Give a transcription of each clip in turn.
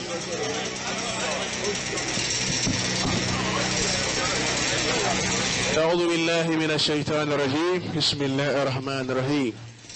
أعوذ بالله من الشيطان الرجيم بسم الله الرحمن الرحيم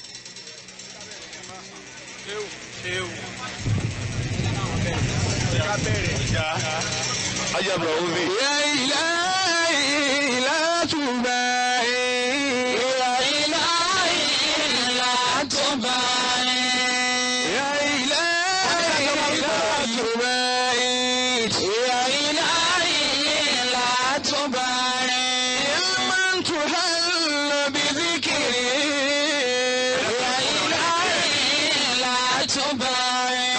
ajabra omi. يا إلهي لا تبالي يا إلهي لا تبالي يا إلهي لا تبالي يا إلهي لا تبالي يا من تهل بذكري يا إلهي لا تبالي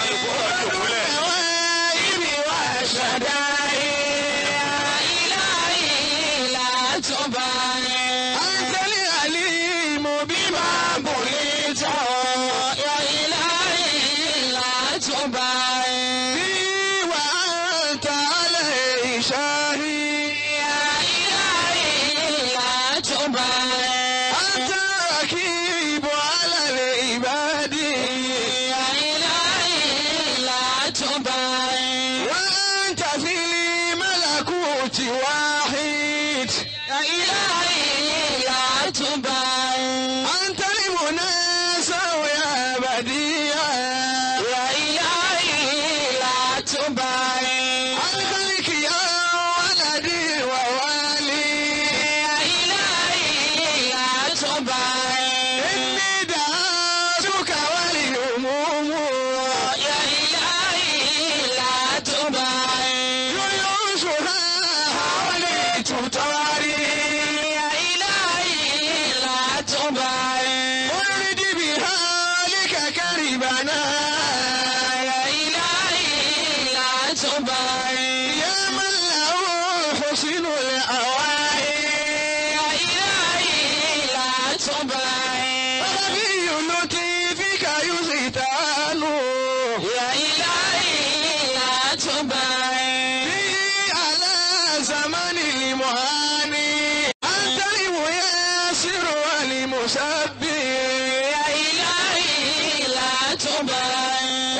نوائبي وشدائي يا إلهي لا تبالي أنت العليم بما بليت يا إلهي لا تبالي بي وأنت علي شاهي يا إلهي لا تبالي أنت ركيب على العباد يا إلهي لا تبالي وأنت في الملكوت واحد يا إلهي لا تبالي أنت المناسى يا بديع يا إلهي لا تبالي الخلق يا ولدي ووالي يا إلهي لا تبالي إني دعوتك والهموم يا إلهي لا تبالي جيوشها حواليت طواري يا إلهي لا تبالي ورد بحالك كربنا يا إلهي لا تبالي يا من له حسن الأوائي يا إلهي لا تبالي نبي لطيفك يزيدان يا إلهي لا تبالي به على زمن المهاني أنت الميسر والمسبح يا إلهي لا تبالي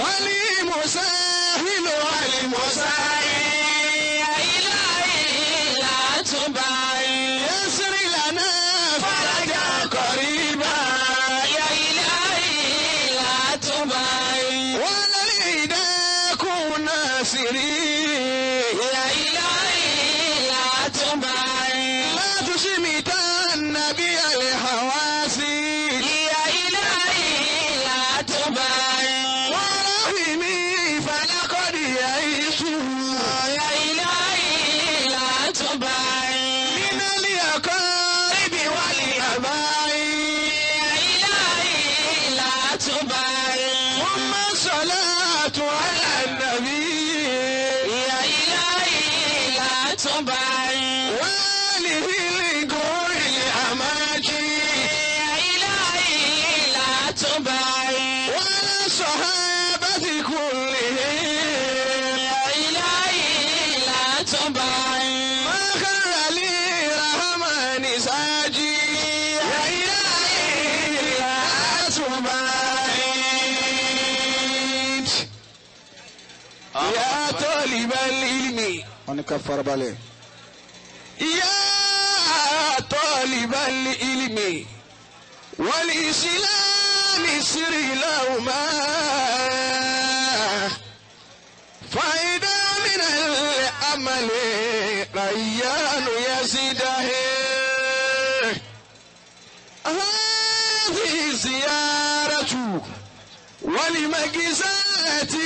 والمسهل والمسعي يا إلهي لا تبالي يسر لنا فرجا قريبا يا إلهي لا تبالي ولا الهدى كن ناصري يا إلهي لا تبالي لا تشمت النبي الحواسي يا إلهي لا تبالي ورحمي فلقد يئس يا إلهي لا تبالي من الأقارب والأبائي يا إلهي لا تبالي ثم الصلاة على النبي يا إلهي لا تبالي وآله الجور الأماكن يا إلهي لا تبالي وعلى الصحابة كلهم يا إلهي لا تبالي ما خر لي رحمن ساجي يا إلهي لا تبالي يا طالب العلم wọ́n ní ká farabalẹ̀. يا طالب العلم والإسلام سر لهما فإذا من الأمل ريان يزيده هذه زيارة ولمجزات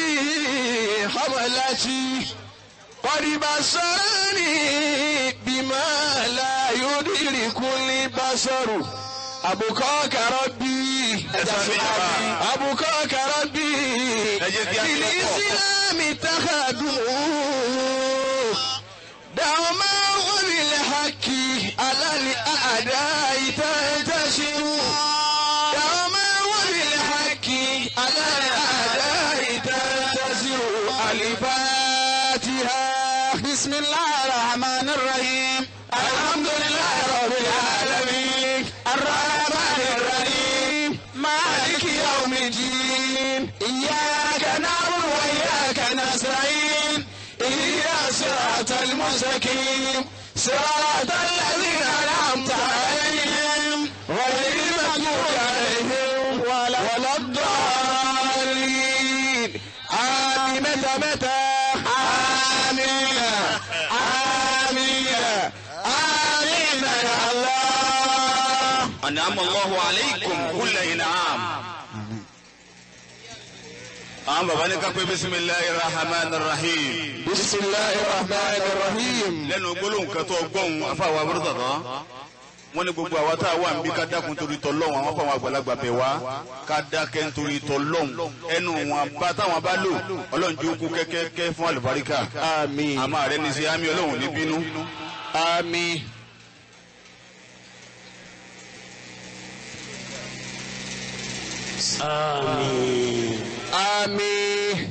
حملتي قد بصرني بما لا يدرك البصر أبقاك ربي أبقاك ربي بالإسلام اتخذوا دوما وبالحق على الأعداء تنتشر دوما وبالحق على الأعداء تنتصر الفاتحة بسم الله الرحمن الرحيم الحمد لله رب العالمين الرحمن الرحيم مالك يوم الدين إياك نعبد وإياك نستعين المستقيم صراط الذين أنعمت عليهم غير المغضوب عليهم ولا ولا الضالين آمين متى متى آمين آمين آمين يا الله أنعم الله عليكم كل إنعام àwọn bàbá ní ká pé bisimilahi rahman rahim بسم الله الرحمن الرحيم lẹ́nu gbólóhùn kan tó gbọ́hùn afáwa abúrúdàdán wọ́n ní gbogbo àwa tá a wà níbí ká dákun torí tọ́lọ́hùn àwọn afáwọn àgbàlagbà bẹ̀ wá ká dákẹ́ nítorí tọ́lọ́hùn ẹnu wọn bá táwọn bá lò ọlọ́run jó kú kẹ́kẹ́kẹ́ fún àlùbáríkà آمين àmọ́ àrẹ ní sí àmì ọlọ́run ní bínú. آمين آمين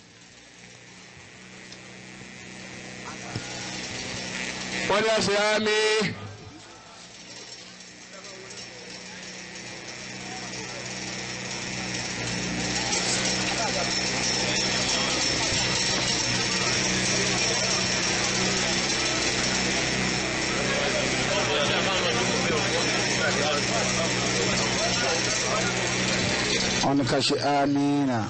wọ́n ní àṣẹ àmín. wọ́n ní ká ṣe amínà.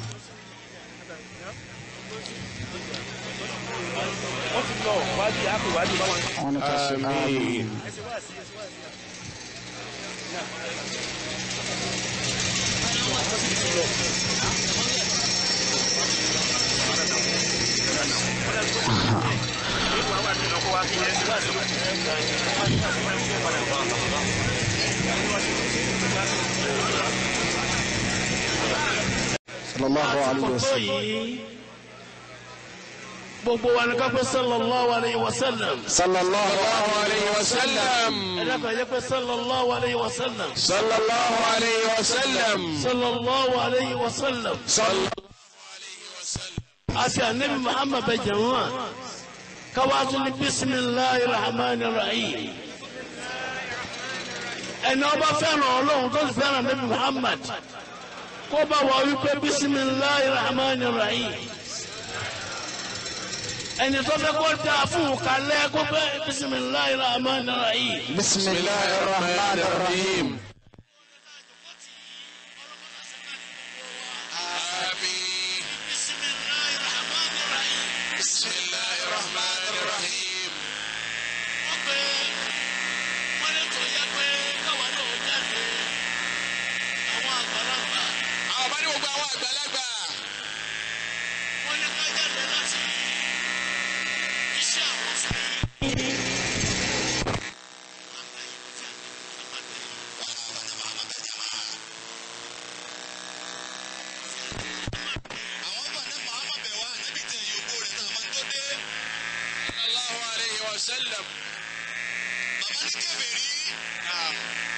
wọ́n ní ká ṣe Àmín. amínà. sallallahu alayhi wa sallam. gbogbo wa ni ká pé sallallahu alayhi wa sallam. sallallahu sallallahu alayhi wa sallam. ẹ dákun ẹ jẹ́ pé sallallahu alayhi wa sallam. sallallahu alayhi wa sallam. sallallahu alayhi wa sallam. sallallahu àti anabi muhammad bẹ jẹun káwájú ní bisimilahi rahman rahim. ẹni ọba fẹ́ràn ọlọ́run tó sì fẹ́ràn anabi muhammad kó bá wà wípé bisimilahi rahman rahim. ẹni tó fẹ́ kó dáa fún un kalẹ̀ kó pé bisimilahi rahman rahim. bisimilahi rahman rahim. آمين بسم الله الرحمن الرحيم àwọn bá ní gbogbo àwọn àgbàlagbà àwọn ọmọ ní muhammad bẹ̀ wá ànábì tẹ̀ yòókù rẹ̀ náà máa tó dé. sallallahu alayhi wa sallam. bàbá ní kèfèrí. naam.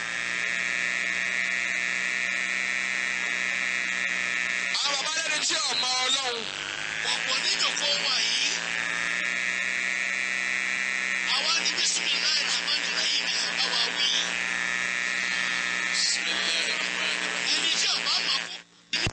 àwọn bàbá lẹ́nu tí ọmọ ọlọ́run. ọ̀pọ̀ níjòkó wà yìí. àwa ní bisimilayi rahman rahim ẹ̀ bá wa wí. bisimilayi rahman rahim. ẹni tí ọba máa kú.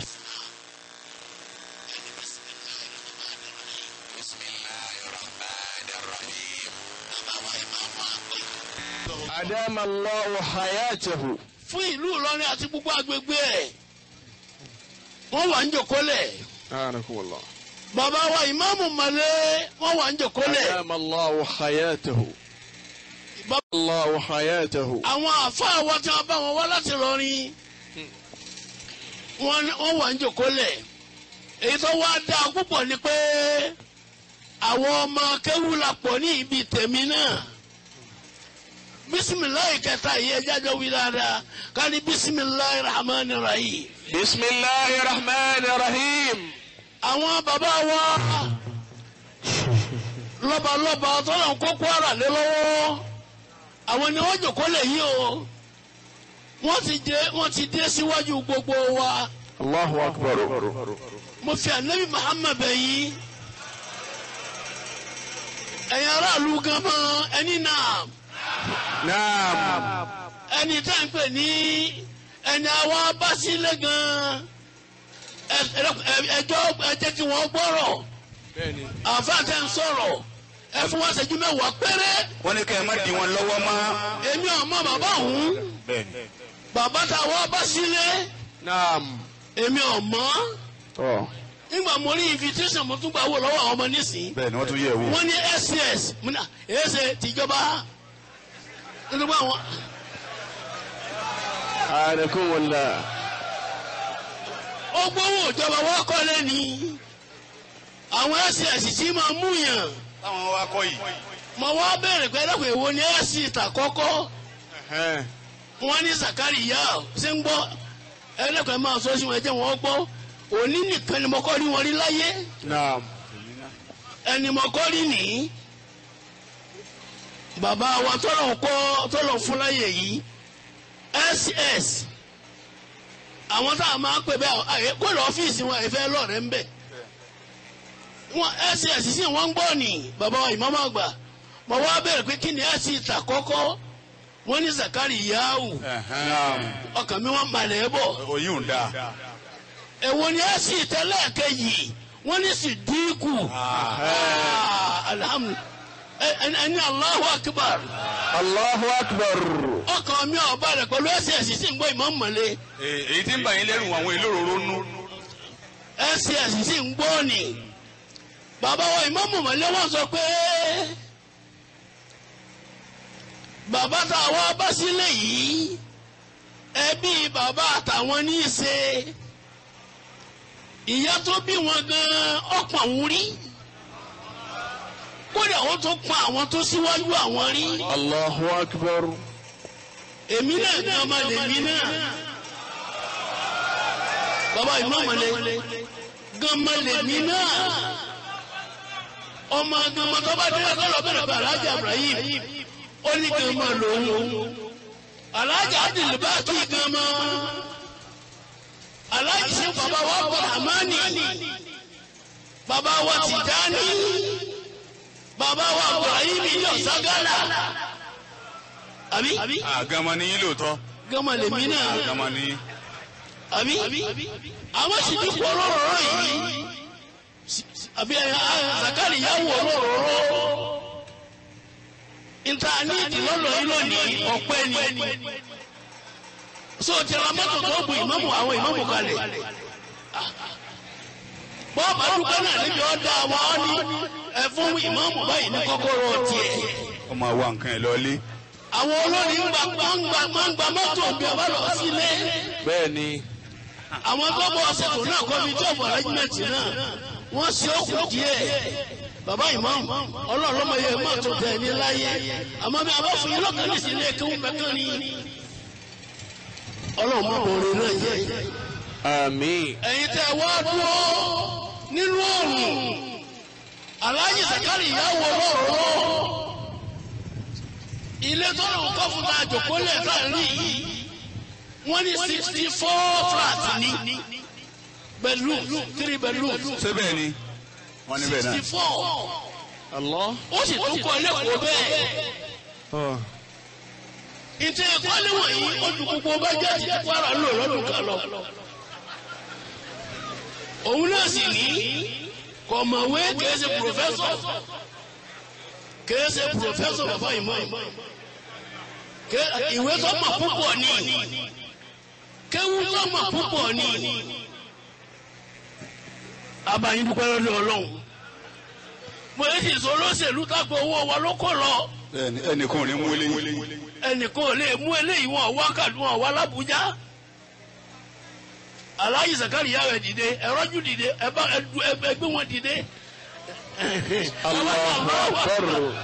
ẹni bisimilayi rahman rahim. bisimilayi rahman rahim. bàbá wa ẹ̀ máa wá pé. adama allahu hayatahu. fún ìlú Ìlọrin àti gbogbo agbègbè ẹ̀ wọ́n wà ń jòkólẹ̀ أعانكم الله bàbá wa ìmáàmù Màlẹ́ wọ́n wà ń jòkólẹ̀ أدام الله حياته Bàbá- الله حياته àwọn àfáà wa tí wọ́n bá wọn wá láti lọrin wọ́n wọ́n wà ń jòkólẹ̀ èyí tó wá dáa púpọ̀ ni pé àwọn ọmọ kéwú la pọ̀ ní ibi tèmi náà bisimilayi kẹta yìí ẹ jájọ wí dáadáa ká ní bisimilayi rahman rahim. بسم الله الرحمن الرحيم àwọn bàbá wa lọ́balọ́ba tọ́lọ̀ ń kó kwara lé lọ́wọ́ àwọn ni wọ́n jòkó lè yí o wọ́n ti dé wọ́n ti dé síwájú gbogbo wa الله أكبر mo fi ànábì Muhammad bẹ̀ yín ẹ̀yin aráàlú gan mọ́ ẹni náà نعم ẹni tá à ń pè ní ẹni àwa bá sílé gan ẹ- ẹ- ẹjọ́ ẹ jẹ́ kí wọ́n gbọ́rọ̀. àfáà tẹ́ ń sọ̀rọ̀ ẹ fún wa ṣẹ́jú mẹ́wàá péré wọ́n ní kẹ́ ẹ má di wọn lọ́wọ́ mọ́. èmi ọmọ bàbá òun bẹ́ẹ̀ni. bàbá tá a wá bá sílé Naam. èmi ọmọ Tọ́. nígbà mo rí invitation mo tún gbà wò lọ́wọ́ àwọn ọmọ nísìnyí bẹ́ẹ̀ni wọ́n tún yẹ̀ wò. wọ́n ní ss mo ní èsè tìjọba nítorí àwọn Anakumullah. ó gbówó ìjọba wọ́n kọ́ lẹ́ni àwọn ss tí máa mú yàn táwọn wa kọ́ yìí. mo wá bẹ̀rẹ̀ pé ẹlẹ́kùn èwo ni ss tàkọ́kọ́ Ẹ̀hẹ́n. wọ́n ní Zakari yá ọ ṣé ń gbọ́ ẹlẹ́kùn ẹ̀ máa sọ sí wọn ẹ jẹ́ wọn gbọ́ òní nìkan ni mo kọ́ rí wọn rí láyé Naam. ẹni mo kọ́ rí nìyí bàbá wa tọ́lọ̀ kọ́ tọ́lọ̀ fún láyé yìí ss àwọn tá a máa ń pè bẹ́ẹ̀ àyè kó lọ ọ́fíìsì wọn àyè lọ́ọ̀rẹ́ ń bẹ̀ wọn ss sì wọ́n ń gbọ́ ni bàbá wa ìmọ̀mọ́ àgbà mo wá bẹ̀rẹ̀ pé kí ni ss ta kọ́kọ́ wọ́n ní Zakari yahu ọkàn mi wọ́n balẹ̀ bọ̀ oyin ò dáa. èwo ni ẹ sì tẹ́lẹ̀ kejì wọ́n ní sì dínkù alhamdulilayi ẹni Allahu akbar Allahu akbar. ọkàn mi ọba rẹ pẹ̀lú ẹsẹ̀ ẹ̀sìn sì ń gbọ́ ìmọ̀ mọ̀lẹ́ Ee, èyí tí ń bà yín lẹ́rù àwọn ìlóròró nú. ẹsẹ̀ ẹ̀sìn sì ń gbọ́ ni bàbá wa ìmọ̀ mọ̀lẹ́ wọ́n sọ pé bàbá tá a wá bá sílẹ̀ yìí ẹbí bàbá àtàwọn ní í ṣe ìyá tó bí wọn gan ọ̀pọ̀ àwọn rí kódà ó tún pa àwọn tó síwájú àwọn rí Allahu akbar. èmi náà gan ọmọ lèmi náà bàbá ìmọ̀mọ̀lẹ́ gan ọmọ lèmi náà ọmọ gan ọmọ tó bá dé ọgọ́rọ̀ bẹ̀rẹ̀ bẹ̀ alájà Ibrahim ó ní gan ọmọ lòun alájà adìlúbà kí gan ọmọ alájà sí bàbá wa bọ̀ àmánì bàbá wa Tìjání bàbá wa Ibrahim yọ̀ ságálà àbí àgàmọ ni yín lóòótọ́. gama lèmi náà àgàmọ ni yín. àbí àwọn sì ti kọ́ lọ́rọ̀ọ́rọ́ yìí àbí Zakari yà wọ̀ lọ́rọ̀ọ́rọ́ nta ní ìdílọ́lọ́ yìí lónìí ọ̀pẹ́ ni so tẹ̀lé mọ́tò tó bu ìmáàmù àwọn ìmáàmù kalẹ̀ bọ́ọ̀bù adúgbò náà níbi ọ̀dà wa ọ́ ní ẹ fún ìmáàmù báyìí ní kọ́kọ́rọ́ tiẹ̀ ó máa wá nǹkan ẹ̀ lọ́lé. àwọn olórí ń gba máa ń gba máa ń gba mọ́tò bí ọba lọ sílé Bẹ́ẹ̀ni. àwọn tó bọ̀ ṣètò náà kọ́mítì ọ̀bọ̀ rẹ́gímẹ̀tì náà wọ́n ṣe ó kù díẹ̀ bàbá ìmáàmù ọlọ́run lọ́mọ yẹ mọ́tò tẹ̀ ní láyé àmọ́ bí abá fún yín lọ́kàn ní sílé kí wọ́n bẹ́ẹ̀ ní ọlọ́run mọ́ orin náà yẹ. Àmín. ẹ̀yin tẹ́ wá dúró nínú òòrùn aláàjì Zakari ìyàwó ọlọ́run ilé tó lòun kọ́ fún ta àjòkólẹ̀ káàrin yìí wọ́n ní sixty four flat ní bedroom three bedroom ṣé bẹ́ẹ̀ ni wọ́n ní bẹ́ẹ̀ náà. sixty four Allah. ó sì tún kọ́ lẹ́kọ̀ọ́ bẹ́ẹ̀ ìtẹ̀ ẹ̀kọ́ níwọ̀n yìí ó ju gbogbo bájẹ́tì tí Kwara lò lọ́dún kan lọ. òun náà sì ní kọ̀mọ̀wé kìí ṣe pòfẹ́sọ̀ kìí ṣe pòfẹ́sọ̀ bàbá ìmọ̀ ìwé tó mọ̀ púpọ̀ ní kéwú tó mọ̀ púpọ̀ ní abayin dúpẹ́ lọ́dọ̀ ọlọ́run mo yẹ ti sọ olóṣèlú tágbó owó wa ló kó lọ Bẹ́ẹ̀ni, ẹnìkan ò ní mú eléyìí. ẹnìkan ò lè mú eléyìí wọn wá kàdún wọn wá lábújá aláyí Zakari yà wẹ dìde ẹrọjú dìde ẹbá ẹgbẹ wọn dìde Allahu akbar.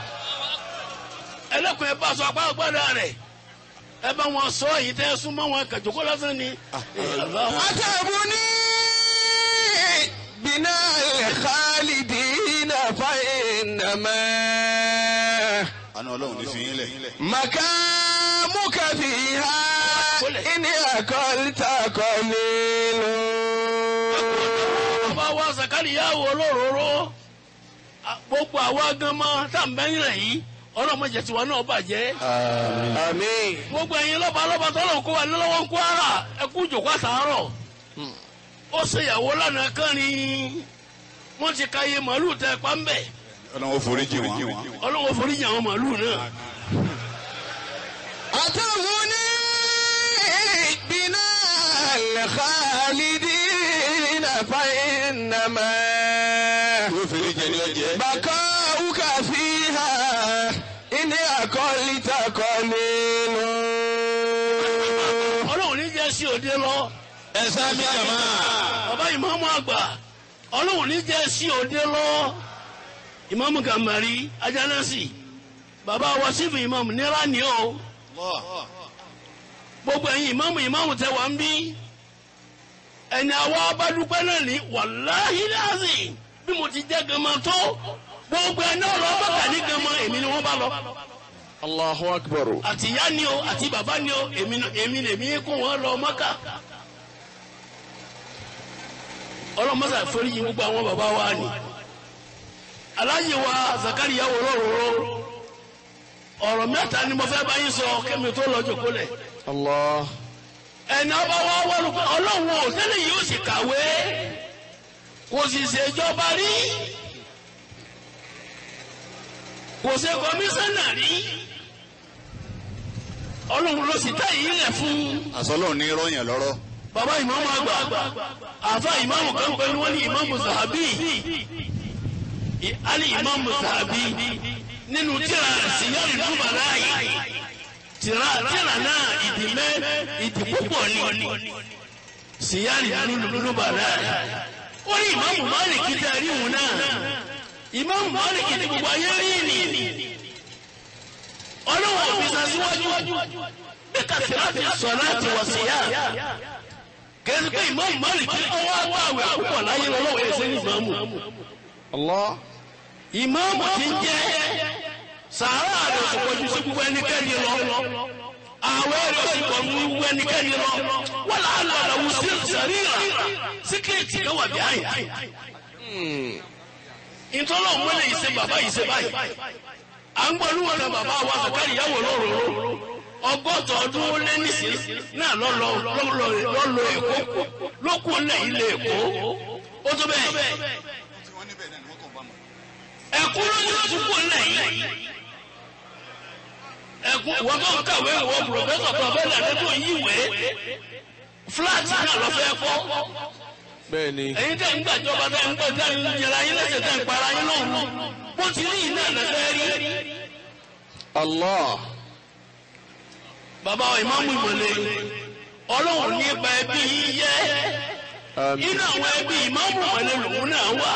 ẹlẹkùn ẹ bá sọ apá agbára rẹ ẹ bá wọn sọ èyí tẹ súnmọ́ wọn kàjókòó lásán ni. أتبني بناء الخالدين فإنما àná ọlọ́run ní fi yín lẹ̀. مكامك فيها إن أكلت قليل ọba wa Zakari yà wọ lóróró gbogbo àwa gan mọ tá à ń bẹ́yìn rẹ̀ yìí ọlọ́mọdé tiwa náà bàjẹ́. آمين gbogbo ẹ̀yin lọ́ba lọ́ba tọ́lọ̀ kó wa lọ́wọ́ ń kó ara ẹ kú jòkó àtàárọ̀ ó ṣèyàwó lánàá kán ni wọ́n ti ka iye màálù tẹ pa ń bẹ̀ ọlọ́run foríjì wọn. ọlọ́wọ́ foríjì àwọn màálù náà. أتغني بنا الخالدين فإنما yóò foríjì ẹni ọjẹ. بقاؤك فيها إن أقلت قليل ọlọ́wọ́ ní jẹ́ sí òde lọ. ẹ sábì jàmá. bàbá ìmáàmù àgbà ọlọ́wọ́ ní jẹ́ sí òde lọ. ìmáàmù gàmbàrí ajánásì bàbá wàsífù ìmáàmù nira ni o. gbogbo ẹ̀yin ìmáàmù ìmáàmù tẹ wá ń bí. ẹni àwa abádúpẹ́ náà ní wàláhí láàzì bí mo ti jẹ́ gama tó gbogbo ẹni ọ̀rọ̀ bàtà ní gama èmi ni wọ́n bá lọ. الله أكبر àti ìyá ni o àti bàbá ni o èmi ni- èmi lèmi kó wọn lọ mọ́kà. ọlọ́mọ́sà foríjì gbogbo àwọn bàbá wa ni. aláyè wa zakariya wò lóróró ọ̀rọ̀ mẹ́ta ni mo fẹ́ bá yín sọ kẹ́mi tó lọ jòkó lẹ̀. الله ẹni ọba wa wọ́n pé ọlọ́run ò tẹ́lẹ̀ yìí ó sì kàwé kò sì ṣèjọba rí kò ṣe kọmíṣánná rí ọlọ́run ló sì tẹ́ yìí lẹ̀ fún àsọlọ́run ní rọ́yìn lọ́rọ́. bàbá ìmáàmù àgbà àfa ìmáàmù kan pẹ̀lú wọn ní ìmáàmù zahabi I- ali ìmáàmù zahabi nínú tíra síyárì dúbàlá yìí tíra tíra náà ìdí mẹ́ ìdí púpọ̀ ni síyárì dúbàlá yìí ó ní ìmáàmù Málíkì tẹ́ rí òun náà ìmáàmù Málíkì ní gbogbo ayé rí ni ọlọ́wọ́ òfin sasíwájú bí kàtìrá ti sọ láti wọ̀ síyá kẹ́sì pé ìmáàmù Málíkì ọwọ́ àgbàwẹ̀ púpọ̀ láyé lọ́wọ́ ẹ̀sẹ̀ ní ìmáàmù. الله ìmáàmù ti ń jẹ́ sàárà rẹ̀ oṣù pọ̀jù sí gbogbo ẹnikẹ́ni lọ. àwẹ̀ rẹ̀ oṣù pọ̀ mú gbogbo ẹnikẹ́ni lọ. wọ́n là á lọ àlàwù sí sàríra síkírètì ló wà bí àyà. ìtọ́lọ̀ mọ́lẹ̀ yìí ṣe bàbá yìí ṣe báyìí. à ń gbọ́ olúwọ̀n náà bàbá wa Zakari ìyàwó lóró ọgọ́ta ọdún ó lé nísìnyí náà lọ́lọ́ lọ́lọ́ èkó lókù lẹ̀ ilé èkó ó tó bẹ́ẹ̀ ẹkún ló ní túbọ̀ lẹ́yìn ẹkún wọ́n bá ń kàwé wọ́n pòfẹ́sọ̀ kan bẹ́ẹ̀ lẹ́nu tó yíwé fúláàtì náà lọ fẹ́ kọ́ بني ẹ̀yin tẹ̀ ń gbàjọba tẹ̀ ń gbọ́ tẹ̀ ń jẹra yín lẹ́sẹ̀ tẹ̀ ń para yín lọ́hùn bó ti ní iná lẹ́fẹ́ rí. الله bàbá ìmáàmù ìmọ̀lẹ̀ ọlọ́run ní ipa ẹbí yín yẹ آمين inú àwọn ẹbí ìmáàmù ìmọ̀lẹ̀ lòun náà wà.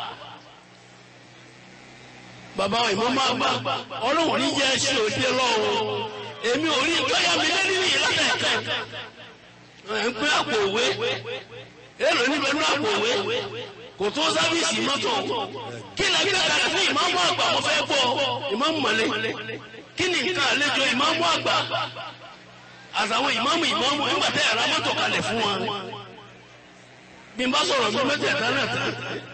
bàbá ìmáàmù àgbà ọlọ́run ní jẹ́ ṣe òde lọ́wọ́ èmi ò rí ìtọ́yà mi lé nínú yìí látẹ̀kẹ́ ẹ̀ ń pín àpò òwe èrò níbẹ̀ ní àpò òwe kò tó sábìsì mọ́tò kí ni ẹgbẹ́ kan fún ìmáàmù àgbà mo fẹ́ gbọ́ ìmáàmù mọ̀lẹ́ kí ni nǹkan àlejò ìmáàmù àgbà àtàwọn ìmáàmù ìmáàmù nígbà tẹ́ ẹ̀rọ mọ́tò kalẹ̀ fún wọn bí n bá sọ̀rọ̀ mi mẹ́tẹ̀ẹ̀ta náà tán.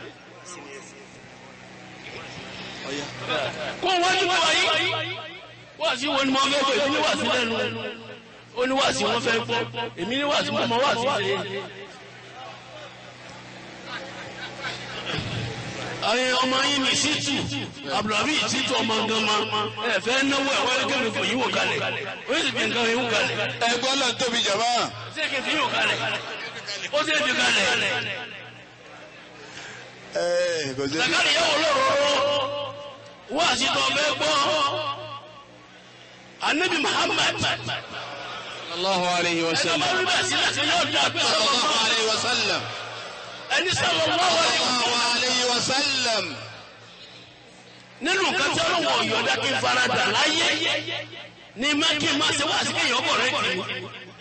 kó wájú wa yìí wáàsí wo ni mo fẹ́ gbọ́ èmi ní wáàsí lẹ́nu ó ní wáàsí wọn fẹ́ gbọ́ èmi ní wáàsí mo mọ wáàsí ṣe. àwọn ọmọ yín ní sítù abdulhabi sítù ọmọ gánmá ẹ fẹ́ náwó ẹ̀ wọ́n kẹ́mi kò yíwò kalẹ̀ ó sì fi nǹkan yíwò kalẹ̀ ẹgbọ́n náà tóbi jàmá. ṣé kì í fi yíwò kalẹ̀ ó sì fi kalẹ̀. ẹ kò sí. Zakari yẹ wò lóró wá sí tó bẹ gbọ́ anabi Muhammad الله عليه ẹni وسلم ọmọ rí bẹ́ẹ̀ sí láti yóò dá pé sallallahu alayhi wa sallam. ẹni sallallahu alaihi wasallam sallallahu alayhi wa sallam. nínú nǹkan tí ọlọ́wọ́ ọ̀yọ́dá kí n fara dà láyé ní má kí n má ṣe wá sí kéèyàn bọ̀ rẹ̀ kì í.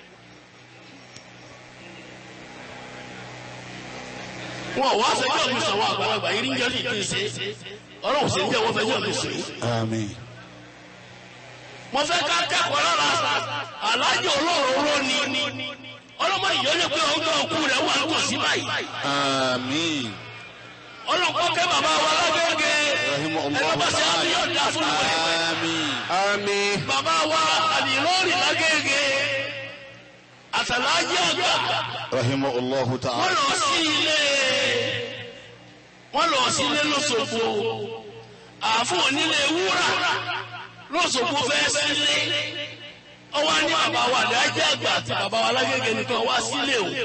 wọn ò wá fẹjọ́ mi sọ̀wọ́ àgbàlagbà yìí ń jẹ́ kí n ṣe ọlọ́run sì ń jẹ́ wọ́n fẹjọ́ mi sùn yìí. àmín. mo fẹ́ ká kẹ́kọ̀ọ́ lára alájọ olóróró ni ọlọ́mọ ìyọ́lẹ̀ pé ọjọ́ òkú rẹ̀ wà ń tòsí báyìí àmín. ọlọ́kọ́ kẹ́ bàbá wa lágbègbè ẹgbẹ́ bá ṣe àbí ọ̀dà fún mi àmín. آمين bàbá wa àdìlóòrì lágbègbè àtàlájì àgbà rahimahullahu wọ́n ta'ala. lọ sí ilé wọ́n lọ sí ilé lọ́sọ̀gbọ̀ àfún onílé wúrà lọ́sọ̀kú fẹ́ sílé ọwọ́ ní bàbá wa dájẹ́ àgbà àti bàbá wa lágége nìkan wá sílé o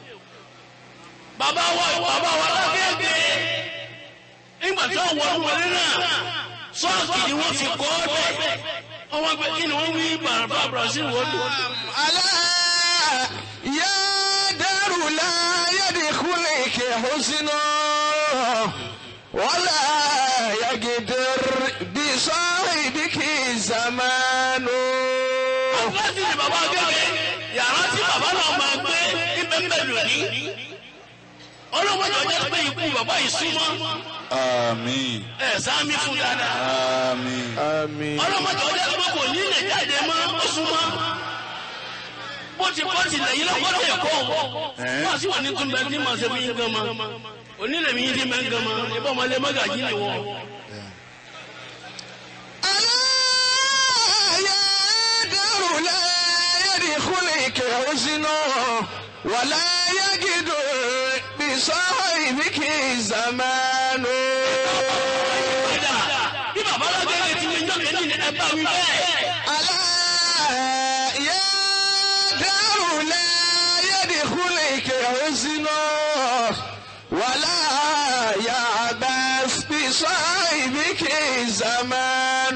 bàbá wa bàbá wa lágége nígbà tí wọ́n wọ́n wọlé náà sọ́ọ̀kì ni wọ́n fi kọ́ ọ́ bẹ́ẹ̀ ọwọ́ pé kí ni wọ́n wí bàbá brazil wọ́n lò. ألا يا دار لا يدخلك حزن ولا يقدر بصاحبك زمان láti ní bàbá gẹ́gẹ́ yàrá tí bàbá náà máa gbé ibẹ̀ ń bẹ̀ lónìí ọlọ́mọdé ọjọ́ pé ikú bàbá yìí súnmọ́ àmín ẹ̀ sáámi fún dáadáa àmín آمين ọlọ́mọdé ọjọ́ pé kò ní lè jáde mọ́ ó súnmọ́ bó ti kọ́ ti lẹ́yìn lọ́kọ́ tẹ̀ kọ́ wọ́n sì wà ní túnbẹ̀ tí màá ṣe fi ń gan ma onílẹ̀ mi yín ti mẹ́ ń gan ma ìbọn ọmọlẹ́ mọ́gàjì ni wọ́n. ألا يا دار لا يدخلك حزن ولا يقدر بصاحبك زمان padà bí bàbá lágbègbè ti ní ìjọ kejì ní ẹ bá wí bẹ́ẹ̀. ألا يا دار لا يدخلك حزن ولا يعبث بصاحبك زمان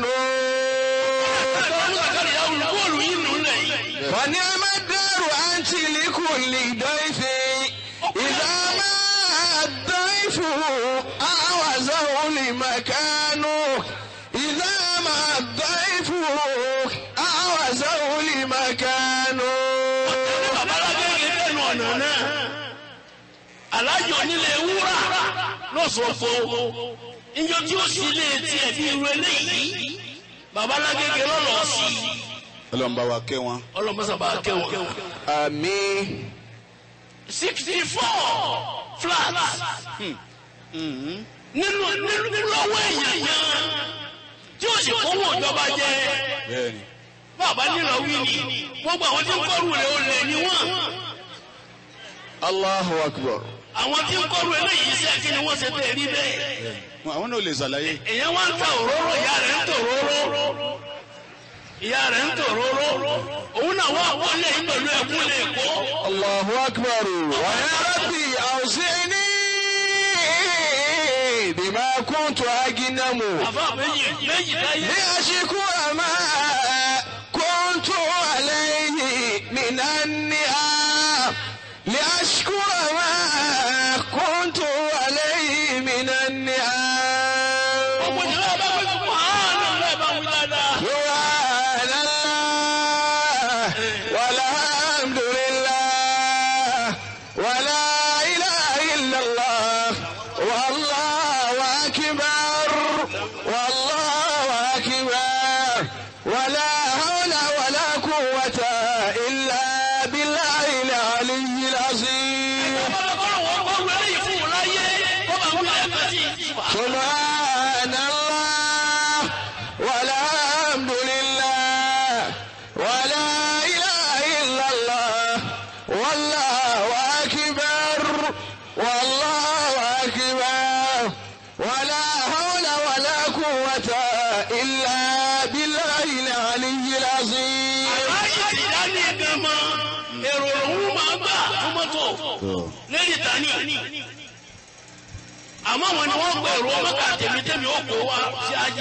ونعم الدار أنت لكل ضيف إذا ما الضيف أعوزه لمكانه إذا ما الضيف أعوزه لمكانه alájọ onílé wúrà lọ́sọ̀ọ̀fọ̀ ìjọ tí ó sì lé tiẹ̀ bí irú eléyìí babalágége lọ́lọ́ sí i ọlọ́run bá wa kẹ́ wọn. ọlọ́mọsàbà kẹwọn. آمين sixty four flat nínú nínú lọ́wọ́ èèyàn yẹn tí ó sì kówó ìjọba jẹ bẹ́ẹ̀ni bàbá nílò wí ni gbogbo àwọn tí ń kọ́rù rẹ̀ ó lè ní wọ́n الله أكبر àwọn tí ń kọ́rù eléyìí iṣẹ́ kí ni wọ́n ṣe tẹ̀ rí bẹ́ẹ̀. Wọn- àwọn náà lè ṣàlàyé. èèyàn wá ń ta òróró ìyá rẹ̀ ń tò òróró ìyá rẹ̀ ń tò òróró òun náà wá wọlé yìí pẹ̀lú ẹ̀kún lè kó. الله أكبر ويا ربي أوزعني بما كنت أجنم àfa méjì méjì táyé. لأشكر ما كنت عليه من النعم لأشكر ما كنت عليه من ọ̀pọ̀ النعم ìjọba bá wí fún àánú rẹ̀ bá wí dáadáa. سبحان الله والحمد لله ولا إله إلا الله والله أكبر والله أكبر ولا حول ولا قوة إلا بالله العلي العظيم ọlọ́kọ́rọ̀ wọn kọ́rù eléyìí fún un láyé wọ́n bá wí ẹ̀ka sí i. سبحان الله والحمد لله ولا إله إلا الله والله أكبر والله أكبر ولا حول ولا قوة إلا بالله العلي العظيم láyé ti dá ní gan mọ́ èrò òun máa gbà fún mọ́tò lẹ́yìn tani. àmọ́ wọn ni wọ́n gbọ́ èrò mọ́kà tèmítèmí ó kó wa sí ájì.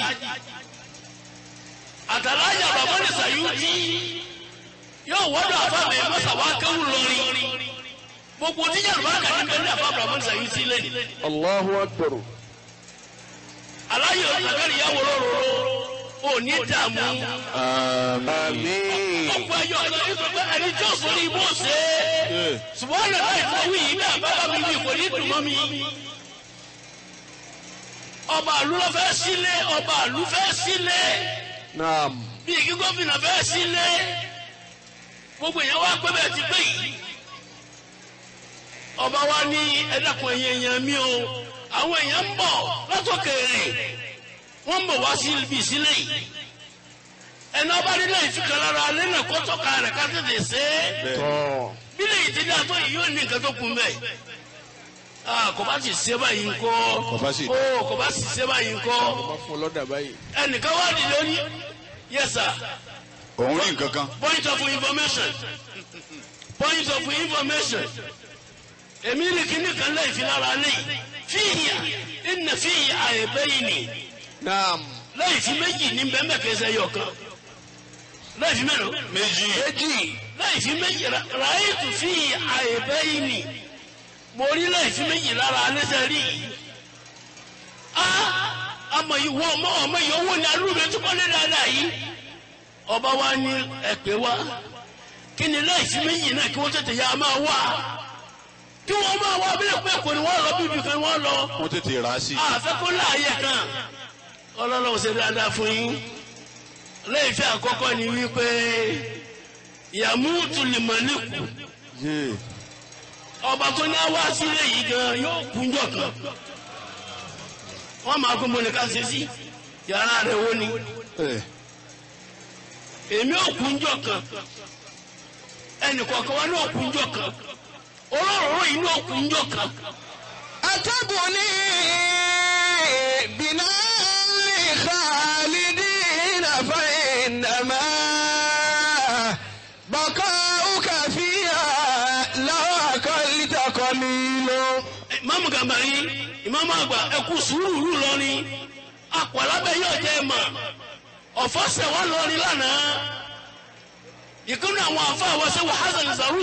àtàlájà bàbá ní sàyúùtì yóò wọ́dọ̀ àfàbẹ̀ mọ́sàwá kéwù lórí. gbogbo tíjà ló bá kà ní bẹ́ẹ̀ ní àfàbẹ̀ bàbá ní sàyúùtì lẹ́nu. الله أكبر aláyọ̀ ìgbàgbẹ́rì yà wọ́rọ́ rọ̀rọ̀ ò ní dààmú. آمين ọ̀pọ̀ ẹyọ ọ̀gá yìí sọ pé ẹni tí ó sọ ní ibò ṣe é. ṣùgbọ́n ọ̀nà láì fọ wí yìí bẹ́ẹ̀ bá bá mi wí kò ní dùn mọ́ mi. ọba àlú ló fẹ́ sílé ọba àlú fẹ́ sílé نعم bí kí gómìnà fẹ́ sílé gbogbo èèyàn wá pé bẹ́ẹ̀ ti pé yìí. ọba wa ní ẹ̀dàkùn ẹ̀yìn èèyàn mi o àwọn èèyàn ń bọ̀ látòkèèrè wọ́n ń bọ̀ wá sí ibi ìsílẹ̀ yìí ẹni ọba nílẹ̀ ìfikàlára alẹ́ náà kó tọ́ka rẹ̀ ká tètè ṣe é طه bílẹ̀ yìí ti dá tó yìí yóò ní nǹkan tó kun bẹ́ẹ̀ Ah, kò bá ti ṣe báyìí ńkọ́ Kò bá sì- ó kò bá sì ṣe báyìí ńkọ́ wọ́n fún lọ́dà báyìí. ẹnìkan wá dìde ní yes sir òun rí nǹkan kan point of information point of information èmi rí kíní kan lẹ́yìn fi lára lẹ́yìn fíìyà ìnà fíìyà àìbẹ́yìn ni naam. lẹ́yìn fi méjì ní bẹ́ẹ̀ kẹsẹ̀ yọ kan lẹ́yìn fi mélòó méjì méjì. lẹ́yìn fi méjì ráyètù fíìyà àìbẹ́yìn ni mo rí lẹ́yìn fi méjì lára alẹ́sẹ̀ rí yìí ah ọmọ yìí wọ ọmọ ọmọ yìí owó ni arúgbó tó kọ́ lé dáadáa yìí ọba wa ní ẹ̀pẹ́ wa kí ni lẹ́yìn fi méjì náà kí wọ́n tètè yá máa wá kí wọ́n máa wá abẹ́lẹ̀ pé kò ní wọ́n lọ bíbí kan wọ́n lọ wọ́n tètè rà á sí àfẹ́ kó láàyè kan ọlọ́lọ́wọ́ ṣe dáadáa fún yín lẹ́yìn fi àkọ́kọ́ ni wípé yàmúùtù lìmọ̀lẹ́kù yé ọba tó ní wá sílé yìí gan yóò kúnjọ kan wọ́n máa kó mọ́nìkà ṣe sí yàrá rẹ̀ wó ni ẹ èmi ò kúnjọ kan ẹnì kọ̀ọ̀kan wa ní òkúnjọ kan olóró yìí ní òkúnjọ kan أتبني بناء لخالدين فإنما بقاؤك فيها لو أقلت قليل ìmáàmù gàmbàrí ìmáàmù àgbà ẹkú sùúrù lọrin àpọ̀lábẹ́ yóò jẹ́ ẹ̀ mà ọ̀fọ́sẹ̀ wà lọrin lánàá ìkànnì àwọn àfa àwọn sẹ́wọ̀ hasan zaru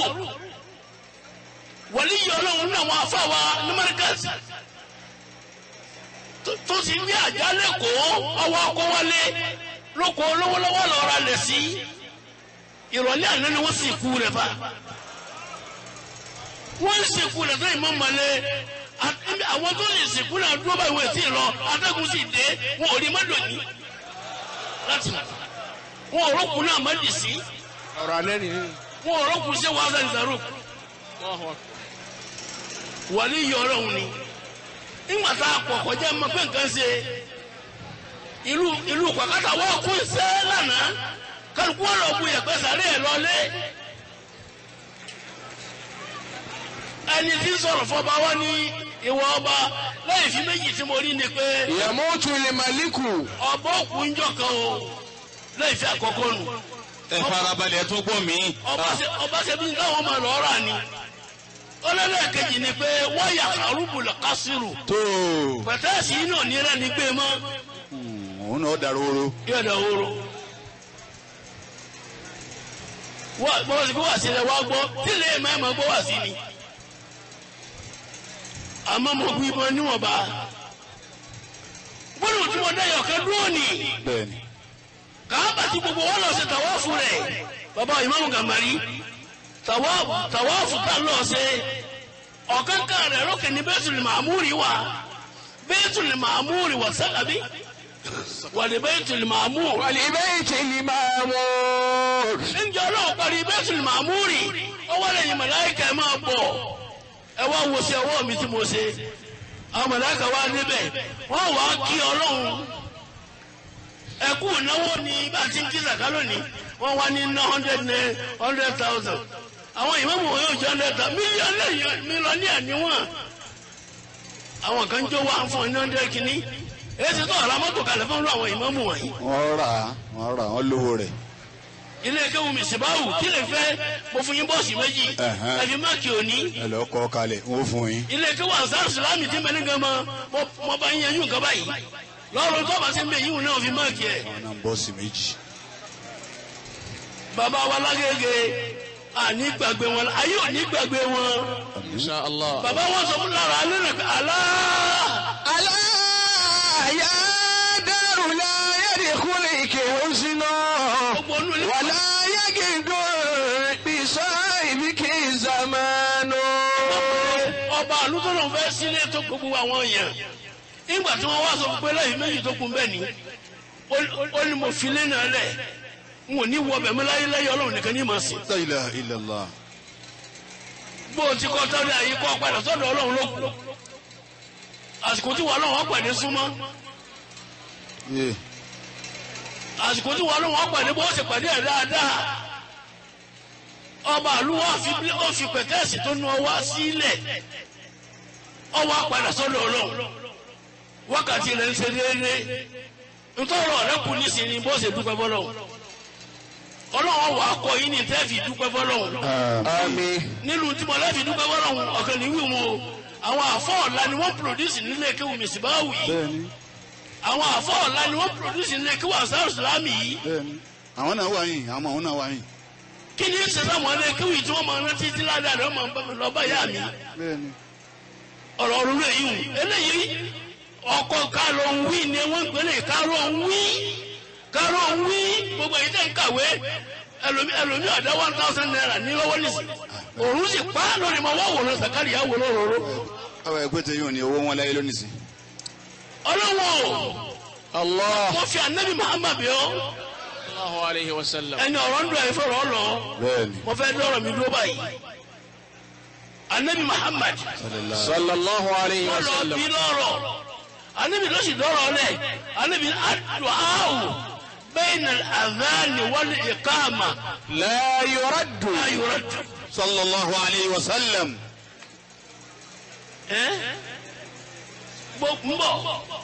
wàlí yìí ọlọ́run ní àwọn àfa wa ní mẹ́ríkàsì tó sì ní àjálẹ̀ kó ọwọ́ ọkọ̀ wálé lóko lọ́wọ́lọ́wọ́ lọ́ra lẹ̀ sí ìrọ̀lẹ́ àná ni wọ́n sì kú rẹ̀ fa wọ́n ń sìnkú rẹ̀ tó ìmọ̀ mọ̀lẹ́ àwọn tó lè sìnkú náà dúró báyìí wọ́n ti lọ atẹ́gùn sì dé wọn ò rí mọ́dọ̀ ní láti wọn ò rọ́kùn náà mọ́dì sí ọ̀rọ̀ alẹ́ nìyí. wọn ò rọ́kùn sí wàhálà ìdàrú wàlí yọ ọlọ́run ni nígbà tá a pọ̀ kọjá mọ pé nǹkan ṣe ìlú ìlú pàkátà wọ́n kún sẹ́ lánàá kálukú wọn lọ bu yẹ̀pẹ̀ sàrẹ́ ẹ̀ lọ́lé ẹni tí ń sọ̀rọ̀ fọba wa ní ìwọ ọba lẹ́yìn fi méjì tí mo rí ni pé يموت الملك ọba òkú ń jọ kan o lẹ́yìn fi àkọ́kọ́ nù ẹ farabalẹ̀ ẹ tún gbọ́ mi. ọba ṣe ọba ṣe bí káwọn máa lọ rà ni ọlọ́lẹ́kejì ni pé wáyà kàrúbùlù kásìrù tó pẹ̀tẹ́ẹ̀sì yìí náà ní rẹ̀ ní gbé mọ́ òun náà dàrú oró yọ̀dọ̀ wóró. wọ́n bọ́lá sí pé wà sí rẹ̀ wá gbọ́ tí lè má má gbọ́ wà sí ni. àmọ́ mo gbé ibọn níwọ̀nba. gbọ́dọ̀ tí mo dá yọ̀kẹ́ dúró nì. bẹ́ẹ̀ni kàábà tí gbogbo wọn lọ sí tàwáàfù rẹ̀ bàbá ìmáàmù gàmbàrí tàwáàfù tàwáàfù tá lọ sí ọ̀kánkán rẹ̀ lókè ní bẹ́tùlì màmúrì wà bẹ́tùlì màmúrì wà sálábí wà ní bẹ́tùlì màmúrì. ولبيت المعمور ǹjẹ́ ọlọ́run parí bẹ́tùlì màmúrì ó wá lẹ́yìn màláìkà ẹ̀ máa bọ̀ ẹ wá wo sí ọwọ́ mi tí mo ṣe àwọn màláìkà wá níbẹ̀ wọ́n wá kí ọlọ́run ẹkú ìnáwó ni bá a ti ń kí zaka lónìí wọ́n wá ní ná hundred naira hundred thousand àwọn ìmáàmù wọn yóò jẹ́ hundred thousand mílíọ̀nù mílíọ̀nù àníwọ̀n àwọn kan jó wá fún ọ ní hundred kìíní èyí ti tó ọ̀rọ̀ mọ́tò kalẹ̀ fún àwọn ìmáàmù wọ̀nyí wọ́n rà á wọ́n rà á wọ́n lówó rẹ̀ ilé kéwù mi sèbáwù kí lè fẹ́ mo fún yín bọ́ọ̀sì méjì Ẹ̀hẹ́n. ẹ̀fí máàkì òní ẹ lọ kọ́ kalẹ̀ wọ́n fún yín. ilé kéwù ansar salami tí mẹ́rin gan mọ́ mo- mo bá ń yẹn yún kaba yìí lọ́rùn tó bá sí mbẹ́ yíwù náà fi máàkì ẹ̀ wọn náà bọ́ọ̀sì méjì. bàbá wa lágége àní gbàgbé wọn ayé òní gbàgbé wọn Àmín. إن شاء الله bàbá wọn sọ fún lára alẹ́ rẹ̀ pé alá ألا يا دار لا يدخلك حزن gbogbo onú ilé ولا يجد بصاحبك زمان ọba àlùtọ́nà fẹ́ sílé tó gbogbo àwọn èèyàn nígbà tí wọ́n wá sọ pé lẹ́yìn méjì tó kún bẹ́ẹ̀ ni ó- ó ní mo fi lé náà lẹ̀ n ò ní wọ bẹ̀mí láyé láyé ọlọ́run nìkan ní màá sìn. La ilaha illallah. bó o ti kọ́ tọ́lá yìí kọ́ padà sọ́dọ̀ ọlọ́run ló kù àsìkò tí wọ́n ọlọ́run ọ̀pàdé súnmọ́ Yé. àsìkò tí wọ́n ọlọ́run ọ̀pàdé bó ṣe pàdé ẹ̀ dáadáa ọba àlú wọn fi ó fi pẹ̀tẹ́ẹ̀sì tó nu ọwọ́ sílẹ̀ ọwọ́ apàdà sọ́dọ̀ ọlọ́run wákàtí rẹ̀ ń ṣe déédéé ntọ́rọ̀ rẹ̀ kù nísìnyí bó ṣe dúpẹ́ fọlọ́run ọlọ́run wà á kọ yín ní tẹ́ẹ̀fì dúpẹ́ fọlọ́run àmín nílùú tí mo lẹ́ẹ̀fì dúpẹ́ fọlọ́run ọ̀kan ní wíwọ́n o àwọn àfọ́ ọ̀la ni wọ́n pòròdúsì nílé kéwù mìsìbáwù yìí bẹ́ẹ̀ni àwọn àfọ́ ọ̀la ni wọ́n pòròdúsì nílé kéwù àṣàrò sùlámì yìí bẹ́ẹ̀ni àwọn náà wà yín àwọn àwọn náà wà yín kí ni ṣe sáwọn ilé kéwù yìí tí wọ́n máa rántí tí ládàá rẹ̀ máa ń bá mi lọ bá yá mi bẹ́ẹ̀ni ọ̀rọ̀ ọ̀rọ̀ rẹ̀ yìí wù eléyìí ọkọ̀ kárọ̀ ń wí ni wọ́n ń gbélé kárọ̀ ń wí kárọ̀ ń wí gbogbo èyí tẹ̀ ń kàwé ẹlòmí ẹlòmí ọ̀dá one thousand naira ní lọ́wọ́ nìsí òun sì pa á lórí ma wá wòran sàkárì yà wò lóróró àwọn ẹgbẹ́ tẹ yóò ní owó wọn láyé lónìí sí. ọlọ́wọ́ allah wọ́n fi anabi muhammad bí ọ́ sallallahu alayhi wa sallam ẹni ọ̀rọ̀ ń dùn ẹ̀ fọ̀rọ̀ ọ lọ bẹ́ẹ̀ni mo fẹ́ dọ́rọ̀ mi dúró báyìí anabi muhammad sallallahu alayhi wa wọ́n lọ sallam bí lọ́rọ̀ anabi ló sì dọ́rọ̀ lẹ̀ anabi adu'ahu bayna al-adhan wal iqama la yuraddu la yurad sallallahu alayhi wa sallam. ẹ́ gbọ́ ń bọ̀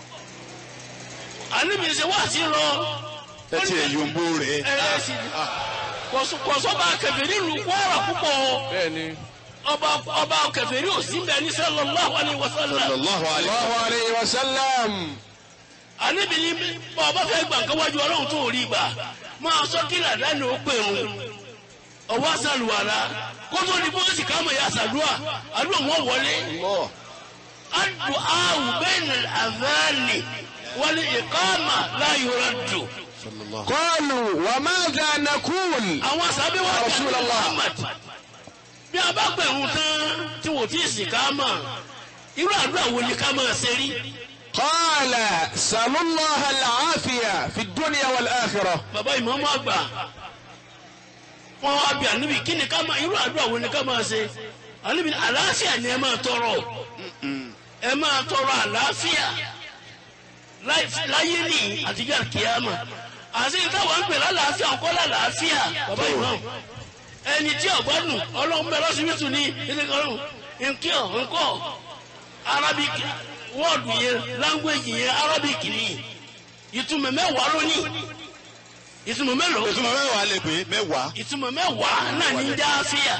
anabi ṣe wá sí lọ ẹ ti ẹ̀ yombo rẹ̀. ẹ̀rẹ́ sí kọ̀sọ́ba kẹfẹ́rí lu kwara púpọ̀ bẹ́ẹ̀ni ọba ọba kẹfẹ́rí ò sí bẹ́ẹ̀ ní sallallahu alaihi wasallam sallallahu alayhi wa sallallahu alayhi wa sallam anabi ní bàbá fẹ́ gbà nǹkan wájú ọlọ́run tó rí gbà máa sọ kí làdáni ó pè ń ọwọ́ àṣàlùwàrà kó tó di bóyá ká mọ̀ ya àṣàdúà àdúrà wọn wọlé adu awu bẹ́ẹ̀ni àzáàlì wọlé ìkáàmà láyò rẹ̀ dùn. sallallahu qalu wa madha naqul àwọn sábẹ́ wa Rasulullah. Muhammad bí a bá gbẹ̀rún tán tí wò tí ì sì ká mọ̀ irú àdúrà wo ni ká máa ṣe rí. qala sallallahu al-afiya fi dunya wal akhirah bàbá ìmọ̀ọ́mọ́ àgbà wọn wá bí àníbi kí ni ká máa irú àdúrà wo ni ká máa ṣe àníbi àlàáfíà ni ẹ máa tọrọ ẹ máa tọrọ àlàáfíà láì- láyé ní àtijọ́ kìámà àti ìtawà ń pè lálàáfíà ńkọ́ lálàáfíà bàbá ìmọ̀ọ́mọ́ ẹni tí ọ̀gbọ́dùn ọlọ́run bẹ lọ́sibítù ní ilé ọlọ́run nkí ọ̀ nkọ́ arabic wọ́ọ̀dù yẹn language yẹn arabic ni ìtumọ̀ mẹ́wàá lónìí ìtumọ̀ mélòó ìtumọ̀ mẹ́wàá lè pé mẹ́wàá. ìtumọ̀ mẹ́wàá náà ní jáfíà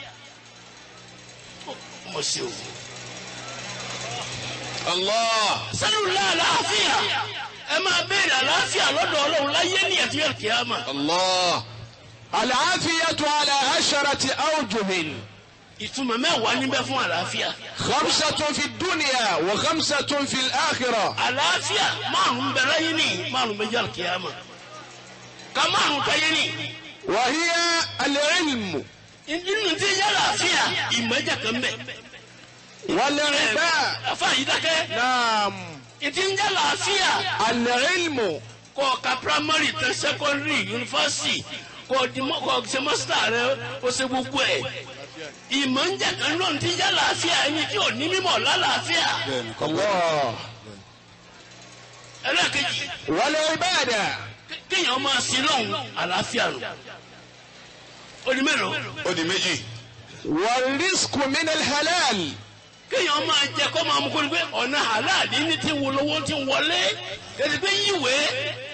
mo ṣe o allah sẹ́lúlá àlàáfíà ẹ máa béèrè àlàáfíà lọ́dọ̀ ọlọ́run láyé ní ẹ̀tí kìámà allah al-afiyatu ala asharati awjuhin ìtumọ̀ mẹ́wàá níbẹ̀ fún àlàáfíà khamsatun fi dunya wa khamsatun fi al-akhirah àlàáfíà márùn-ún bẹ láyé ní márùn-ún méjì kìámà ká márùn-ún táyé ní. wa hiya al-ilmu nínú tí yẹ àlàáfíà ìmọ̀jà kan bẹ̀. wal-ibad afa yìí dákẹ́ naam ìdí ń yẹ àlàáfíà al-ilmu kọ́ ka primary tẹ secondary university kọ́ di mọ́ kọ́ ṣe master rẹ o ṣe gbogbo ẹ̀ ìmọ̀jà kan náà ti yẹ àlàáfíà ẹni tí ò ní mímọ̀ lálàáfíà bẹ́ẹ̀ni kọ́ Allah ẹlẹ́ẹ̀kejì wal-ibada kéèyàn máa sin lọ́hùn àlàáfíà nù ó di mélòó ó di méjì. wal-rizqu min al-halal kéèyàn máa jẹ kó máa mú kó ní pé ọ̀nà àláàdì ní ti wo lówó ti wọlé kẹ́sì pé yíwèé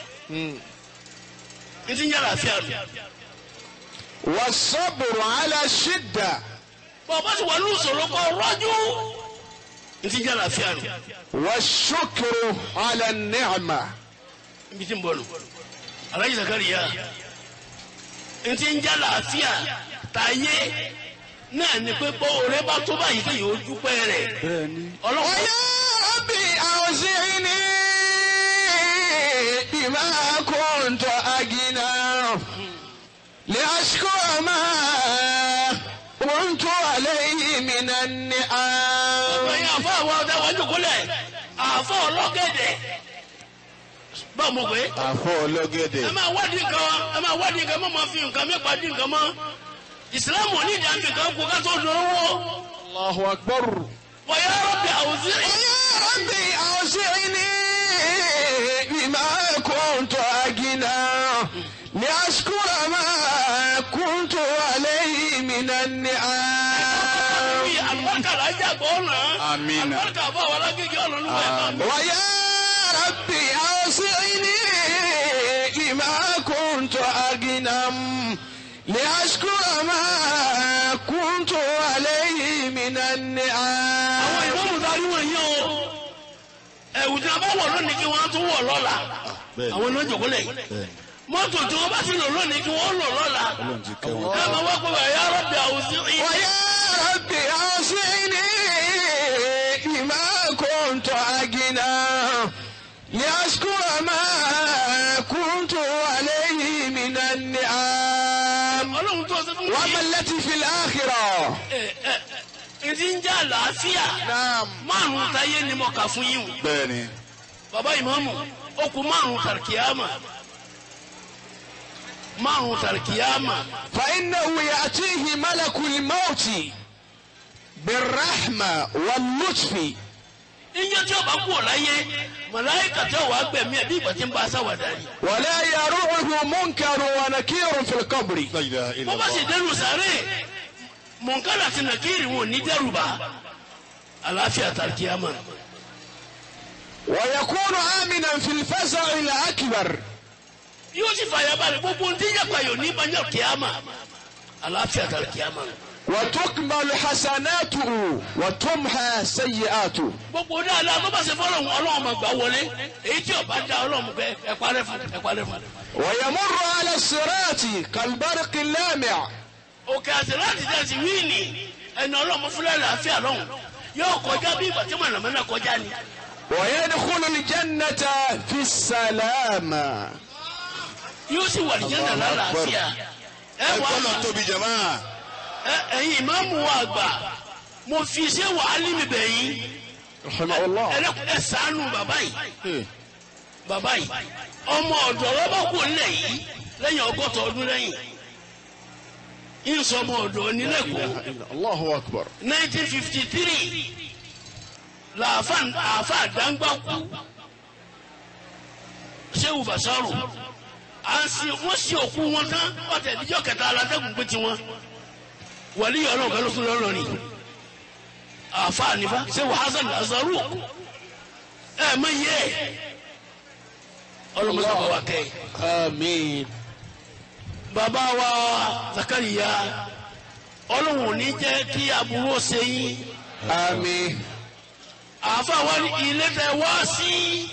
ní ti ń yára àfíà nù. was-sabru ala shidda bọ́ọ̀ bá ti wà ní ìṣòro kọ́ rọ́jú ní ti ń yára àfíà nù. wash-shukru ala an-ni'ma ibi tí ń bọ̀ nù. alájí Zakariya ní ti ń yára àfíà tàyé náà ni pé bọ́ ọ̀rẹ́ bá tó báyìí kéèyàn ó dúpẹ́ rẹ̀. ọlọ́wọ́ ويا ربي أوزعني بما كنت أجنى لأشكر ما كنت عليه من النعم ẹ̀yin àfọ àwọn ọ̀dà wọn jòkólẹ̀ àfọ ọlọ́gẹ̀dẹ̀ bá mo pé àfọ ọlọ́gẹ̀dẹ̀. ẹ máa wádìí nǹkan ẹ máa wádìí nǹkan ẹ má máa fi nǹkan mẹ́pàá dín nǹkan mọ́ ìsìlámù ní ìdí àmì kan kó ká tó dánwó الله أكبر wọ́yá rọ́bì àwùjọ يا ربي أوزعني بما كنت أجنى لأشكر ما كنت عليه من النعم àlùbákàrà jàgbọ́ ọ̀nà Àmín. àlùbáríkà bá wà lágége ọlọ́run wà ẹ̀ máa mú. ويا ربي أوصني لما كنت أغنم لأشكر ما كنت عليه من àwọn النعم ìmọ̀mù darí wọn yín o ẹ̀wù tí a bá wọ̀ lónìí kí wọ́n á tún wọ̀ lọ́la àwọn náà jòkó lẹ̀ mọ́tò tí wọ́n bá ti lò lónìí kí wọ́n lò lọ́la ẹ máa wá pé wà ya Rabbi awzi'ni. ويا ربي أوصني لما كنت أغنم لأشكر ما كنت عليه من النعم ọlọ́run tó ṣe fún mi. وما التي في الآخرة ìdí ń jà àlàáfíà نعم márùn-ún táyé ni mo kà fún yín o. bẹ́ẹ̀ni bàbá ìmáàmù ó kù márùn-ún tàrkìyàmà márùn-ún tàrkìyàmà فإنه يأتيه ملك الموت بالرحمة واللطف ìyẹn tí ó bá kú ọ̀ láyé màláìkà tí ó wàá gbẹ̀mí ẹ̀ bí ìgbà tí ń bá a sáwàdà ni. ولا يروعه منكر ونكير في القبر La ilaha bó illallah. bá sì dẹrù sáré mọ̀nkálà àti nàkírì wọn ò ní dẹrù bá àlàáfíà tàrkìyàmà. ويكون آمنا في الفزع الأكبر yóò sì fàyà balẹ̀ gbogbo ohun tí ń yàgbà yóò ní banyọ̀ kìyàmà àlàáfíà tàrkìyàmà. وتكمل حسناته وتمحى سيئاته gbogbo dáadáa tó bá ṣe fọlọ́hún ọlọ́run máa gbà wọlé èyí tí ó bá dá ọlọ́run bẹ ẹ parẹ́ fún ẹ parẹ́ fún. ويمر على الصراط كالبرق اللامع òkè àti láti dẹ́ sí wíìnì ẹni ọlọ́run fúnlẹ̀ làáfíà lọ́hùn yóò kọjá bí ìgbà tí mọ̀nàmọ́ná kọjá ni. ويدخل الجنة في السلام yóò sì wà nìyẹn nà lálàáfíà. ẹ ẹ wà gbọ́dọ̀ á tóbi jama. ẹ ẹ̀yin ìmáàmù wa àgbà mo fi ṣé wàhálì mi bẹ̀ yín رحمه الله ẹ ṣàánú bàbá yìí bàbá yìí ọmọ ọ̀dọ̀ rọ́bà kù nílẹ̀ yìí lẹ́yìn ọgọ́ta ọdún lẹ́yìn ìsọmọ ọ̀dọ̀ nílẹ̀kùn الله أكبر 1953 làáfà àáfà àdáńgbà kú ṣéwù bàṣárù à ń sin wọ́n sí òkú wọn tán ọ̀tẹ̀ ìdíjọ́ kẹta alátẹ́gùn pé tiwọn wàlí ọlọ́run bẹ́ẹ̀ ló tún lọ́rọ̀ ni àáfà nífà ṣéwù hasan azaru ẹ mọ iye ọlọ́mọ sábà wà kẹ́ ẹ̀ آمين bàbá wa zakariya ọlọ́run ò ní jẹ́ kí aburú ó ṣe yín آمين àáfà wa ní ilé tẹ wá sí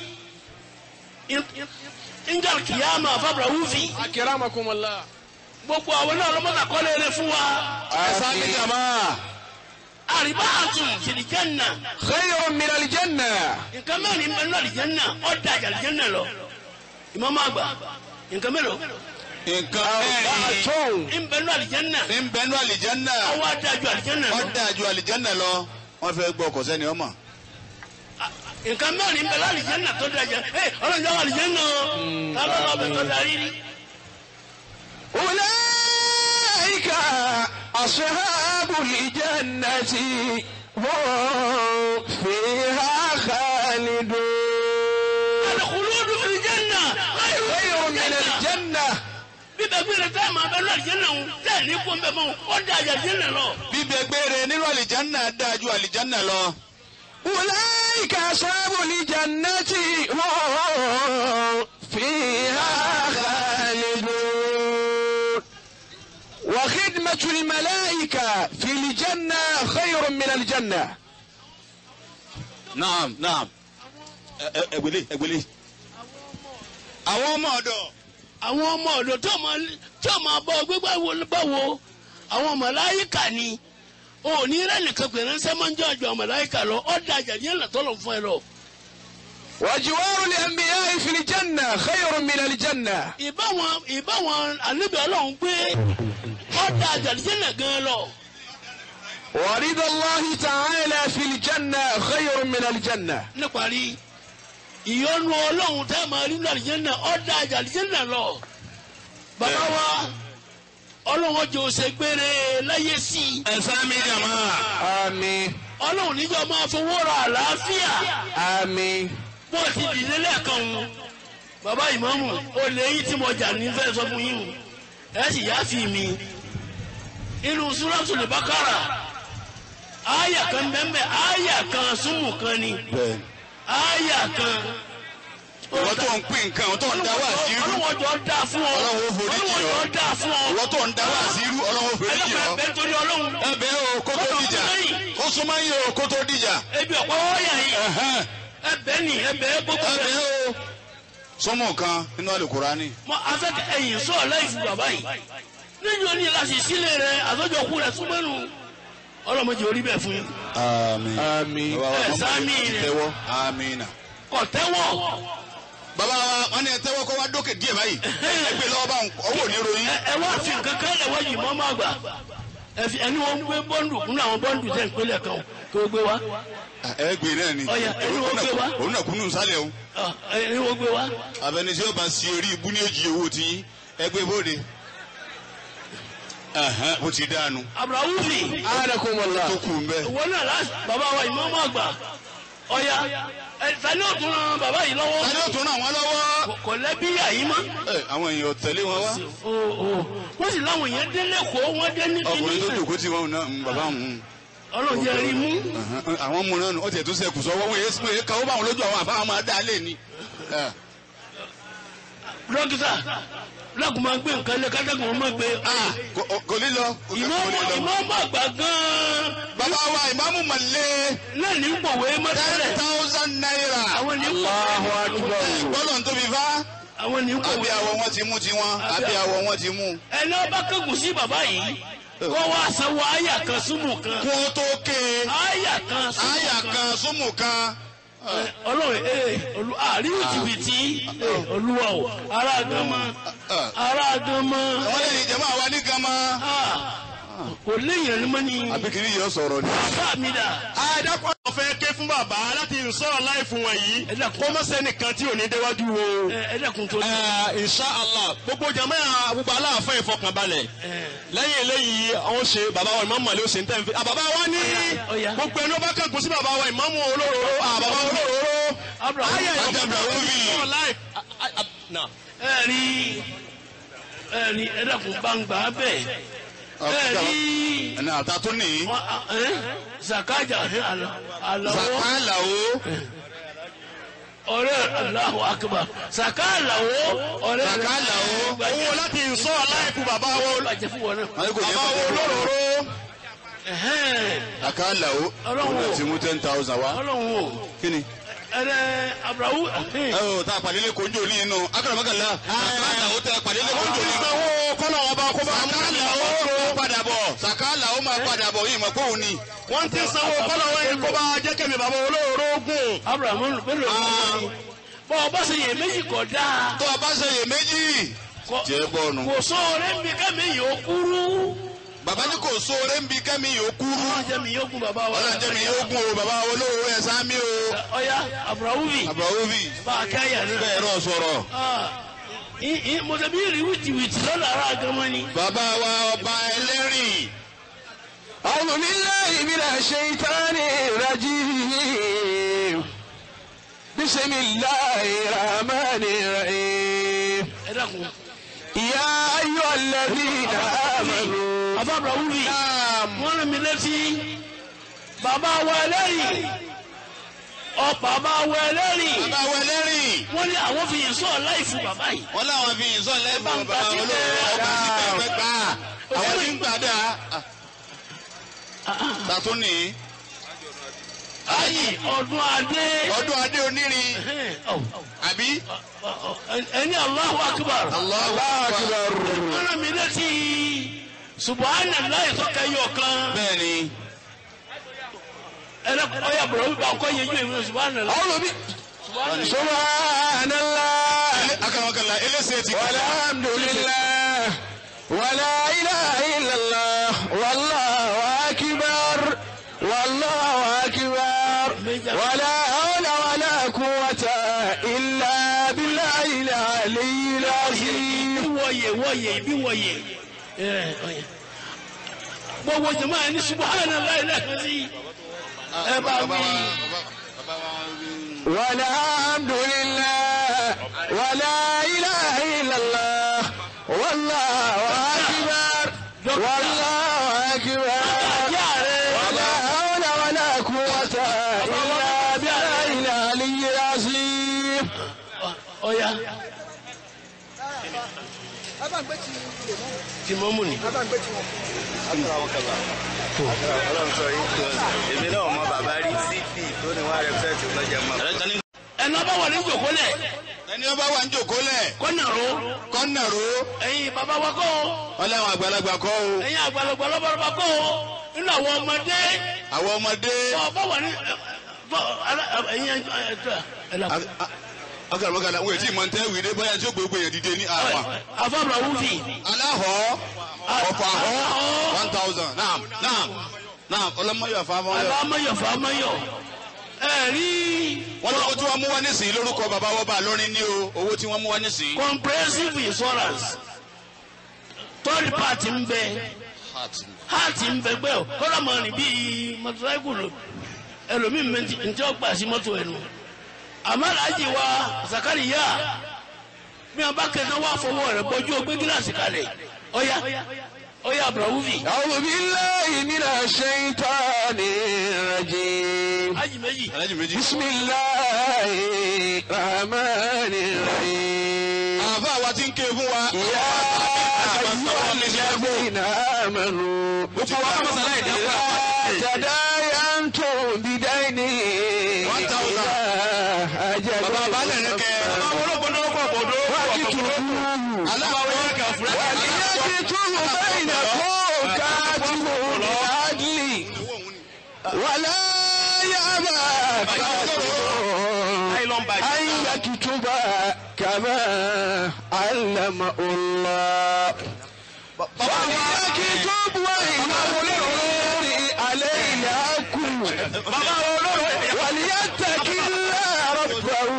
ingal kìyàmà fabra wúfi أكرمكم الله gbogbo àwọn náà lọ́mọ́tà kọ́lé rẹ fún wa ẹ̀sán ní jama. àríbá àtún fìlìjánà خير من الجنة nǹkan mẹ́rin ń bẹ nínú àlìjánà ọ̀dà àlìjánà lọ ìmọ̀mọ́ àgbà nǹkan mélòó nǹkan أربعة ń bẹ nínú àlìjánà mẹ́rin ń bẹnu àlìjánná. ọwọ́ adájú àlìjánà lọ ó dáa ju àlìjánná lọ. wọ́n fẹ́ gbọ́ ọkọ̀ sẹ́ni ọmọ. nǹkan mẹ́rin ń bẹ lálìjánà tó dájà ẹ ọlọ́njà wà àlìjánà ta ló lọ bẹ tó darí rí. أولئك أصحاب الجنة هم فيها خالدون الخلود في الجنة خير من الجنة bíbẹ gbére tá a máa bẹ lọ àlìjánà ń tẹ ní kó ń bẹ mọ ó da àlìjánà lọ. bíbẹ gbére nínú àlìjánná dáa ju àlìjánná lọ. أولئك أصحاب الجنة هم فيها خالدون وخدمة الملائكة في الجنة خير من الجنة naam naam. ẹ ẹ ẹgbẹlẹ ẹgbẹlẹ. àwọn ọmọ ọ̀dọ̀. àwọn ọmọ ọ̀dọ̀ tó máa tó máa bọ gbégbá wo báwo àwọn màláíkà ni òní rẹ nìkan pè ránṣẹ́ máa ń jọ àjọ màláíkà lọ ó da àlìjánà tó lọ fún ẹ lọ. وجوار الأنبياء في الجنة خير من الجنة ìbáwọn ìbáwọn ànábì Ọlọ́run gbé ó da àlìjánà gan lọ. ورضا الله تعالى في الجنة خير من الجنة níparí ìyọnu ọlọ́run tẹ́ máa rí lọ àlìjẹ́nà ọ̀dà àlìjẹ́nà lọ. bàbá wa ọlọ́run ọjọ́ ṣe gbére láyé sí i. ẹ̀sán mi jama. آمين ọlọ́run níjọ́ máa fowó ra àlàáfíà آمين bó ti dìde lẹ́ẹ̀kan wọn. bàbá ìmáàmù ó lé yín tí mo jà ní fẹ́ sọ fún yín o ẹ sì yá fi mi. inú Suratul Baqara àyà kan bẹ́ẹ̀ àyà kan súnmù kan ni bẹ́ẹ̀ àyà kan. ìwọ tó ń pín nǹkan tó ń dá wá sí irú olùwọ́n jọ dá fún ọ Ọlọ́run ó forí jì ọ́. olùwọ́n jọ dá fún ọ. ìwọ tó ń dá wá sí irú ọlọ́wọ́ fèrè jì ẹlẹ́kọ̀ọ́ ọ́. ẹgbẹ́ torí ọlọ́run. ẹbẹ̀ o kó tó dìjà ó súnmọ́ yín o kó tó dìjà. ebi ọ̀pọ̀ ọ̀yà yìí Ẹ̀hẹ́n. ẹbẹ̀ ni ẹbẹ̀ gbogbo ẹbẹ̀ rẹ̀. o. sọmọ kan nínú àlùkùránì. mọ afẹ́kẹ́ ẹ̀yìn sọ̀rọ̀ láìsí bàbá yìí níjọ́ ní láti sílé rẹ̀ àtọ́jọ́kú rẹ̀ súnmọ́nù ọlọ́mọdé orí bẹ́ẹ̀ fún yín. àmín. Àmín. Ẹ, sáàmì rẹ̀. tẹ́wọ́ àmín. kọ̀ tẹ́wọ̀ bàbá wa wọn ní ẹ tẹ́wọ́ kó wá dókè díẹ̀ báyìí ẹgbẹ́ lọ́wọ́ bá ọwọ́ ní ròyìn. ẹ ẹ wá fi nǹkan kan lẹ̀ wájú mọ́ máa gbà ẹ fi ẹni wọn gbé bọ́ǹdù kúnú àwọn bọ́ǹdù tẹ̀ ń pélé kan kí o gbé wá ẹgbẹ́ náà ni Ọya, ẹni wọ́n gbé wá. òun náà kúnnù sálẹ̀ o. Ọ, ẹni wọn gbé wá. abẹnisẹ́ ọba sí orí ibú ní òjì owó tí ẹgbẹ́ bóde. Ẹ̀hẹ́n, bó ti dáanu abdulhawufi Anakumullah. tó kù ń bẹ́. ìwọ náà láti bàbá wa ìmọ̀ máa gbà ọ̀ya ẹ tani ò tún ran bàbá yìí lọ́wọ́ tani ó tún ràn wọ́n lọ́wọ́. Kò- kò lẹ́bí àyí mọ́. Ẹ, àwọn èèyàn tẹ̀lé wọn wá. o o wọ́n sì láwọn èèyàn délé kó wọ́n dé ní ọkùnrin tó kíní dòkó tí wọn náà ń bàbá òun. ọlọ́run jẹ́ rí mú. Ẹ̀hẹ́n, àwọn mú náà nù ó tiẹ̀ tó sẹ́kù sọ́wọ́ wọ́n yé wọ́n yé káwọ́ báwọn lójú àwọn àbáwọn máa dá lé ni. Ẹ, dókítà lákùn máa gbé nǹkan lé kátàkùn wọn máa gbé. ah, kò- kò ní lọ. kò ní ìmọ̀ lọ. ìmọ̀ máa gbà gan-an bàbá wa ìmáàmù màlẹ́ náà ní pòwé ten mọ́tẹ́lẹ̀ thousand naira. àwọn ní Allahu Akbar. bọ́lọ̀ ń tóbi fá. àwọn ní àbí pòwé. àwọ̀ wọn ti mú tiwọn àbí àwọ̀ wọn ti mú. ẹni ọba kẹ́gùn sí bàbá yìí kó wá sanwó àyà kan súnmù kan kó tó ké àyà kan súnmù àyà kan. kan súnmù kan. ọlọ́run ee olú àríwú jìbìtì ee, olúwa o ará gánmọ́ ará gánmọ́ wọ́n lè ní jẹ́mọ́ àwa ní gan mọ́. kò léèyàn ní mọ́ ni àbí kìíní yóò sọ̀rọ̀ ni. bàbá mi dà àdàpọ̀ ọ̀fẹ́ ké fún bàbá láti sọ̀rọ̀ láì fún wọn yìí ẹ dàkún. kó mọ̀ sẹ́nìkan tí ò ní déwájú wo. ẹ ẹ dẹ́kun tó ní. Ẹ, insha Allah gbogbo jama gbogbo aláàfin ìfọkànbalẹ̀ lẹ́yìn eléyìí àwọn ṣe bàbá wa ìmáàmù àlẹ́ òsè ń tẹ́ ń fi àbàbá wa ní Ọya. gbogbo ẹni ó bá kẹ́kọ̀ọ́ sí bàbá wa ìmáàmù olóróró àbàbá olóróró Abraham. ayé Ajá Abraham. ìfọkànbalẹ̀ láì. Nà. ẹ rí ẹ rí ẹ dẹ́kun gbangba bẹ́ẹ̀ ẹ rí ẹni àtà tó nìyí. wọn ẹ zakaja ẹ àlọ àlọwọ sàkálà o. ọ̀rẹ́ Allahu akbar zakalawo ọ̀rẹ́ Zakala o. owó láti sọ̀rọ̀ láì fún bàbá wa bàjẹ́ fún wọn náà. wọ́n ní kò yẹ bàbá wa kó olóróró. Ẹ̀hẹ́n. sàkálà o. Ọlọ́run òun náà o. ti mú ten thousand wá. ọlọ́run o kí ni. ẹrẹ abrahu ẹ o tá a pàdé lé kojú òní inú akọ̀rọ̀mọ́kànlá. sàkálà o tẹ pàdé lé kojú òní. sanwó kọ́nà ọba kó bá mú sàkálà o máa padà bọ̀. sàkálà o máa padà bọ̀ yìí mọ̀ pé òun ni. wọ́n ti sanwó kọ́nà wọn yìí kó bá jẹ́ kẹ́mi bàbá olóróró gùn. abrahamu bẹ́ẹ̀ ló ń bọ́ ọba ṣe yẹ méjì kọ̀ dáa tó o bá ṣe yè méjì. Kò- jẹ́ bọ́ọ̀nù. kò sóore ń bi kẹ́mi yóò kúrú bàbá ní kò sóore ń bi kẹ́mi yóò kúrú. ọlọ́jẹ́ mi yóò kún bàbá wa ọlọ́jẹ́ mi yóò gún o bàbá olówó ẹ̀ sámi o. ọya abrahamu bi àbúrò bá a kẹ́ yẹn náà bẹ́ẹ̀ rọ̀ sọ̀rọ̀. Ah, i- i- mo tẹ̀bi rí wìtìwìtì lọ́la ara gan-an ni. bàbá wa ọba ẹlẹ́rìn. أعوذ بالله من الشيطان الرجيم بسم الله الرحمن الرحيم ẹ dákun. يا أيها الذين آمنوا bàbá abrahamu bi wọ́n rán mi létí bàbá wa ẹlẹ́rìí ọ bàbá wa ẹlẹ́rìí bàbá wa ẹlẹ́rìn. wọ́n ní àwọn fi yìí sọ̀rọ̀ láì fún bàbá yìí. wọ́n láwọn fi yìí sọ̀lẹ́ Bá ń bàbá gbà olówó sílẹ̀. ọba sí pẹ́pẹ́ gbà. àwọn tí ń gbà dà. tàtún ní. ayi ọdún adé. ọdún adé onírin. àbí. ẹni Allahu akbar. Allahu akbar. wọ́n rán mi létí subhanallah ìtọ́ka yọ̀ kan. bẹ́ẹ̀ni. ẹnẹ ọyà bọ̀rọ̀ wípé ọkọ yẹn ju èmi subhanallah. أعوذ ب- subhanallah. سبحان الله akamakala elése ti kọ́. والحمد لله ولا إله إلا الله والله أكبر والله أكبر ولا حول ولا قوة إلا بالله العلي العظيم ibi wọ̀yẹ̀ wọ̀yẹ̀ ibi wọ̀yẹ̀. ẹ ọyẹ. gbogbo jama ẹni subhanallah lẹ́ẹ̀kan sí. ẹ bá wí. والحمد لله ولا إله إلا الله والله أكبر والله أكبر ajá rẹ. ولا حول tí mo mú ni. ọlọ́run sọ yìí tó èmi náà mọ bàbá rí cp tó ní wá rẹpẹtì lọ́jà mọ́. ẹnu ọba wà ní jòkólẹ̀ ẹni ọba wà ń jòkó lẹ̀ kọ́nà ro kọ́nà ro ẹ̀yin bàbá wa kọ́ o ọlẹ́wọ̀n àgbàlagbà kọ́ o ẹ̀yin àgbàlagbà lọ́bàrọ́bà kọ́ o nínú àwọn ọmọdé àwọn ọmọdé ọba wà ní ẹ̀yin ẹ̀yin ọkàlùmọ́kàlà wọ́n ètí ìmọ̀ntẹ́ wìdé bóyá tí ó gbogbo èèyàn dìde ní àwọn afọ́bùrà wúfì aláhọ̀ ọ̀pọ̀ àhọ́ one thousand naam naam naam ọlọ́mọyọ̀ fáfọ́yọ̀ alámọ̀yọ̀ fàmọ̀yọ̀ ẹ̀rí wọ́n lọ́wọ́ tí wọ́n mú wá nísìnyí lórúkọ bàbá wọ́n bá lórin ní o owó tí wọ́n mú wá nísìnyí. comprehensive insurance third party ń bẹ heart ń bẹ gbẹ o kọ́lá mọ̀ ní bíi mọ́tòsáìkùlù ẹlòmíì mẹ́tì ntí ó gbà sí mọ́tò ẹnu àmọ́ aláàjì wa Zakariya bí wọn bá kẹta wá fọwọ́ rẹ̀ bọ́jú ó gbé gíláàsì kalẹ̀ ọ̀ya ọ̀ya abdulwufi أعوذ بالله من الشيطان الرجيم aláàjì méjì alájì méjì. بسم الله الرحمن الرحيم àfa wa ti ń ké fún wa. يا أيها الذين آمنوا إذا تداينتم بدين إلى أجل bàbá balẹ̀ rẹ kẹ́. واكتبوه وليكتب بينكم كاتب بالعدل ولا يأبى كاتب أن يكتب كما علم الله فليكتب وإنه عليه الحق وليتق الله ربه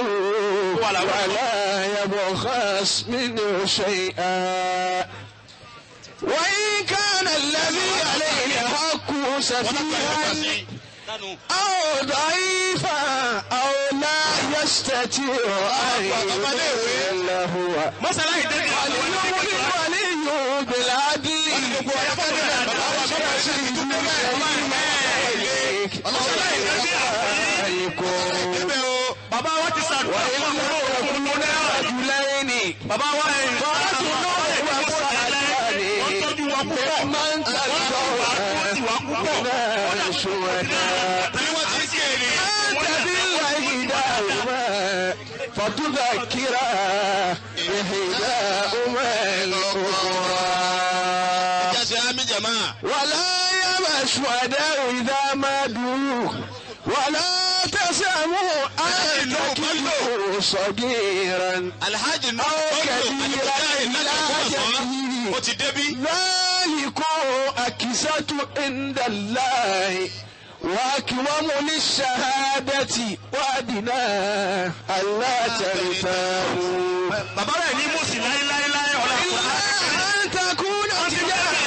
ولا يبخس منه شيئا وإن كان الذي عليه الحق سفيها أو ضعيفا أو لا يستطيع أن يبين له ولي بالعدل bàbá wa ti sàdúrà fún àwọn رجلين bàbá wa ẹ̀ wọ́n tọ́jú wọn púpọ̀ من تلقوا شهداء bí wọ́n ti ń ké ni. أنت بالإحداهما فتذكر إحداهما الأخرى jẹ́sẹ̀ ámì jẹ̀má. ولا يأبى الشهداء إذا ما دعوا ولا تسأموا أن تكلوا صغيرا alhaji nù. أو كبيرا إلى أجله ó ti débí. ذلكم أكسة عند الله وأكوم للشهادة وأدنى ألا ترتابوا bàbá rẹ̀ ní mùsùlùmí láéláéláé ọ̀la إلا أن تكون تجارة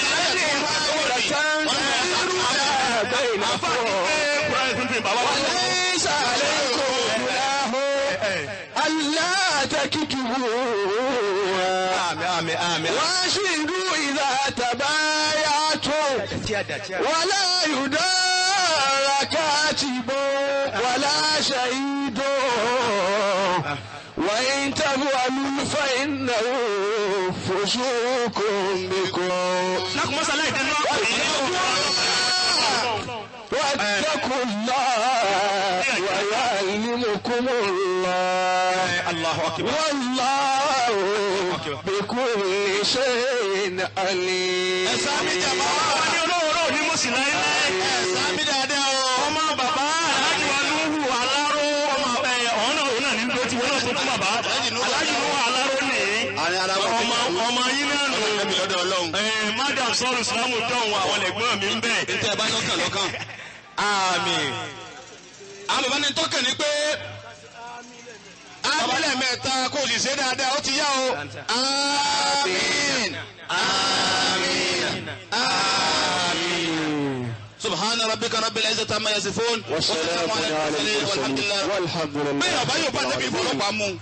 تديرونها بينكم وليس عليكم جناح ألا تكتبوها àmì àmì واشهدوا إذا تبايعتم ولا يدار كاتب ولا شهيد وإن تفعلوا فإنه فسوق بكم lákùmọ́sálá ìdẹ́nu ọkọ̀ واتقوا الله ويعلمكم الله Allahu akbar. والله بكل شيء عليم ẹ̀sán ámì jẹ̀má. wọ́n ní olóòrò ní mùsùlùmí láéláé. ẹ̀sán ámì dáadáa o. ọmọ bàbá aláàjì wa lóhù aláró ọmọ ẹ ọ̀hún náà òun náà ní ló ti wọ́n náà tó tún bàbá aláàjì lóhù aláró ní àní ara wọn ti ọmọ ọmọ yín náà nù. ẹ̀mí lọ́dọ̀ ọlọ́run. ẹ madam sọ́ọ̀rù sàlámù dọ̀hún àwọn ẹ̀gbọ́n mi ń bẹ̀. tẹ́ ẹ bá lọ́kàn lọ́kàn. àmín. àwọn bàbá ní tọ́kàn ní pé abilẹ̀ mẹ́ta kò sì ṣe dáadáa ó ti yá o. àmín. àmín. àmín. subhana rabbika rabbil izzati amma yasifun. والسلام على المرسلين walhamdulillah. والحمد لله bẹ́ẹ̀ ọba yóò bá débi ìfọlọ́pàá mú.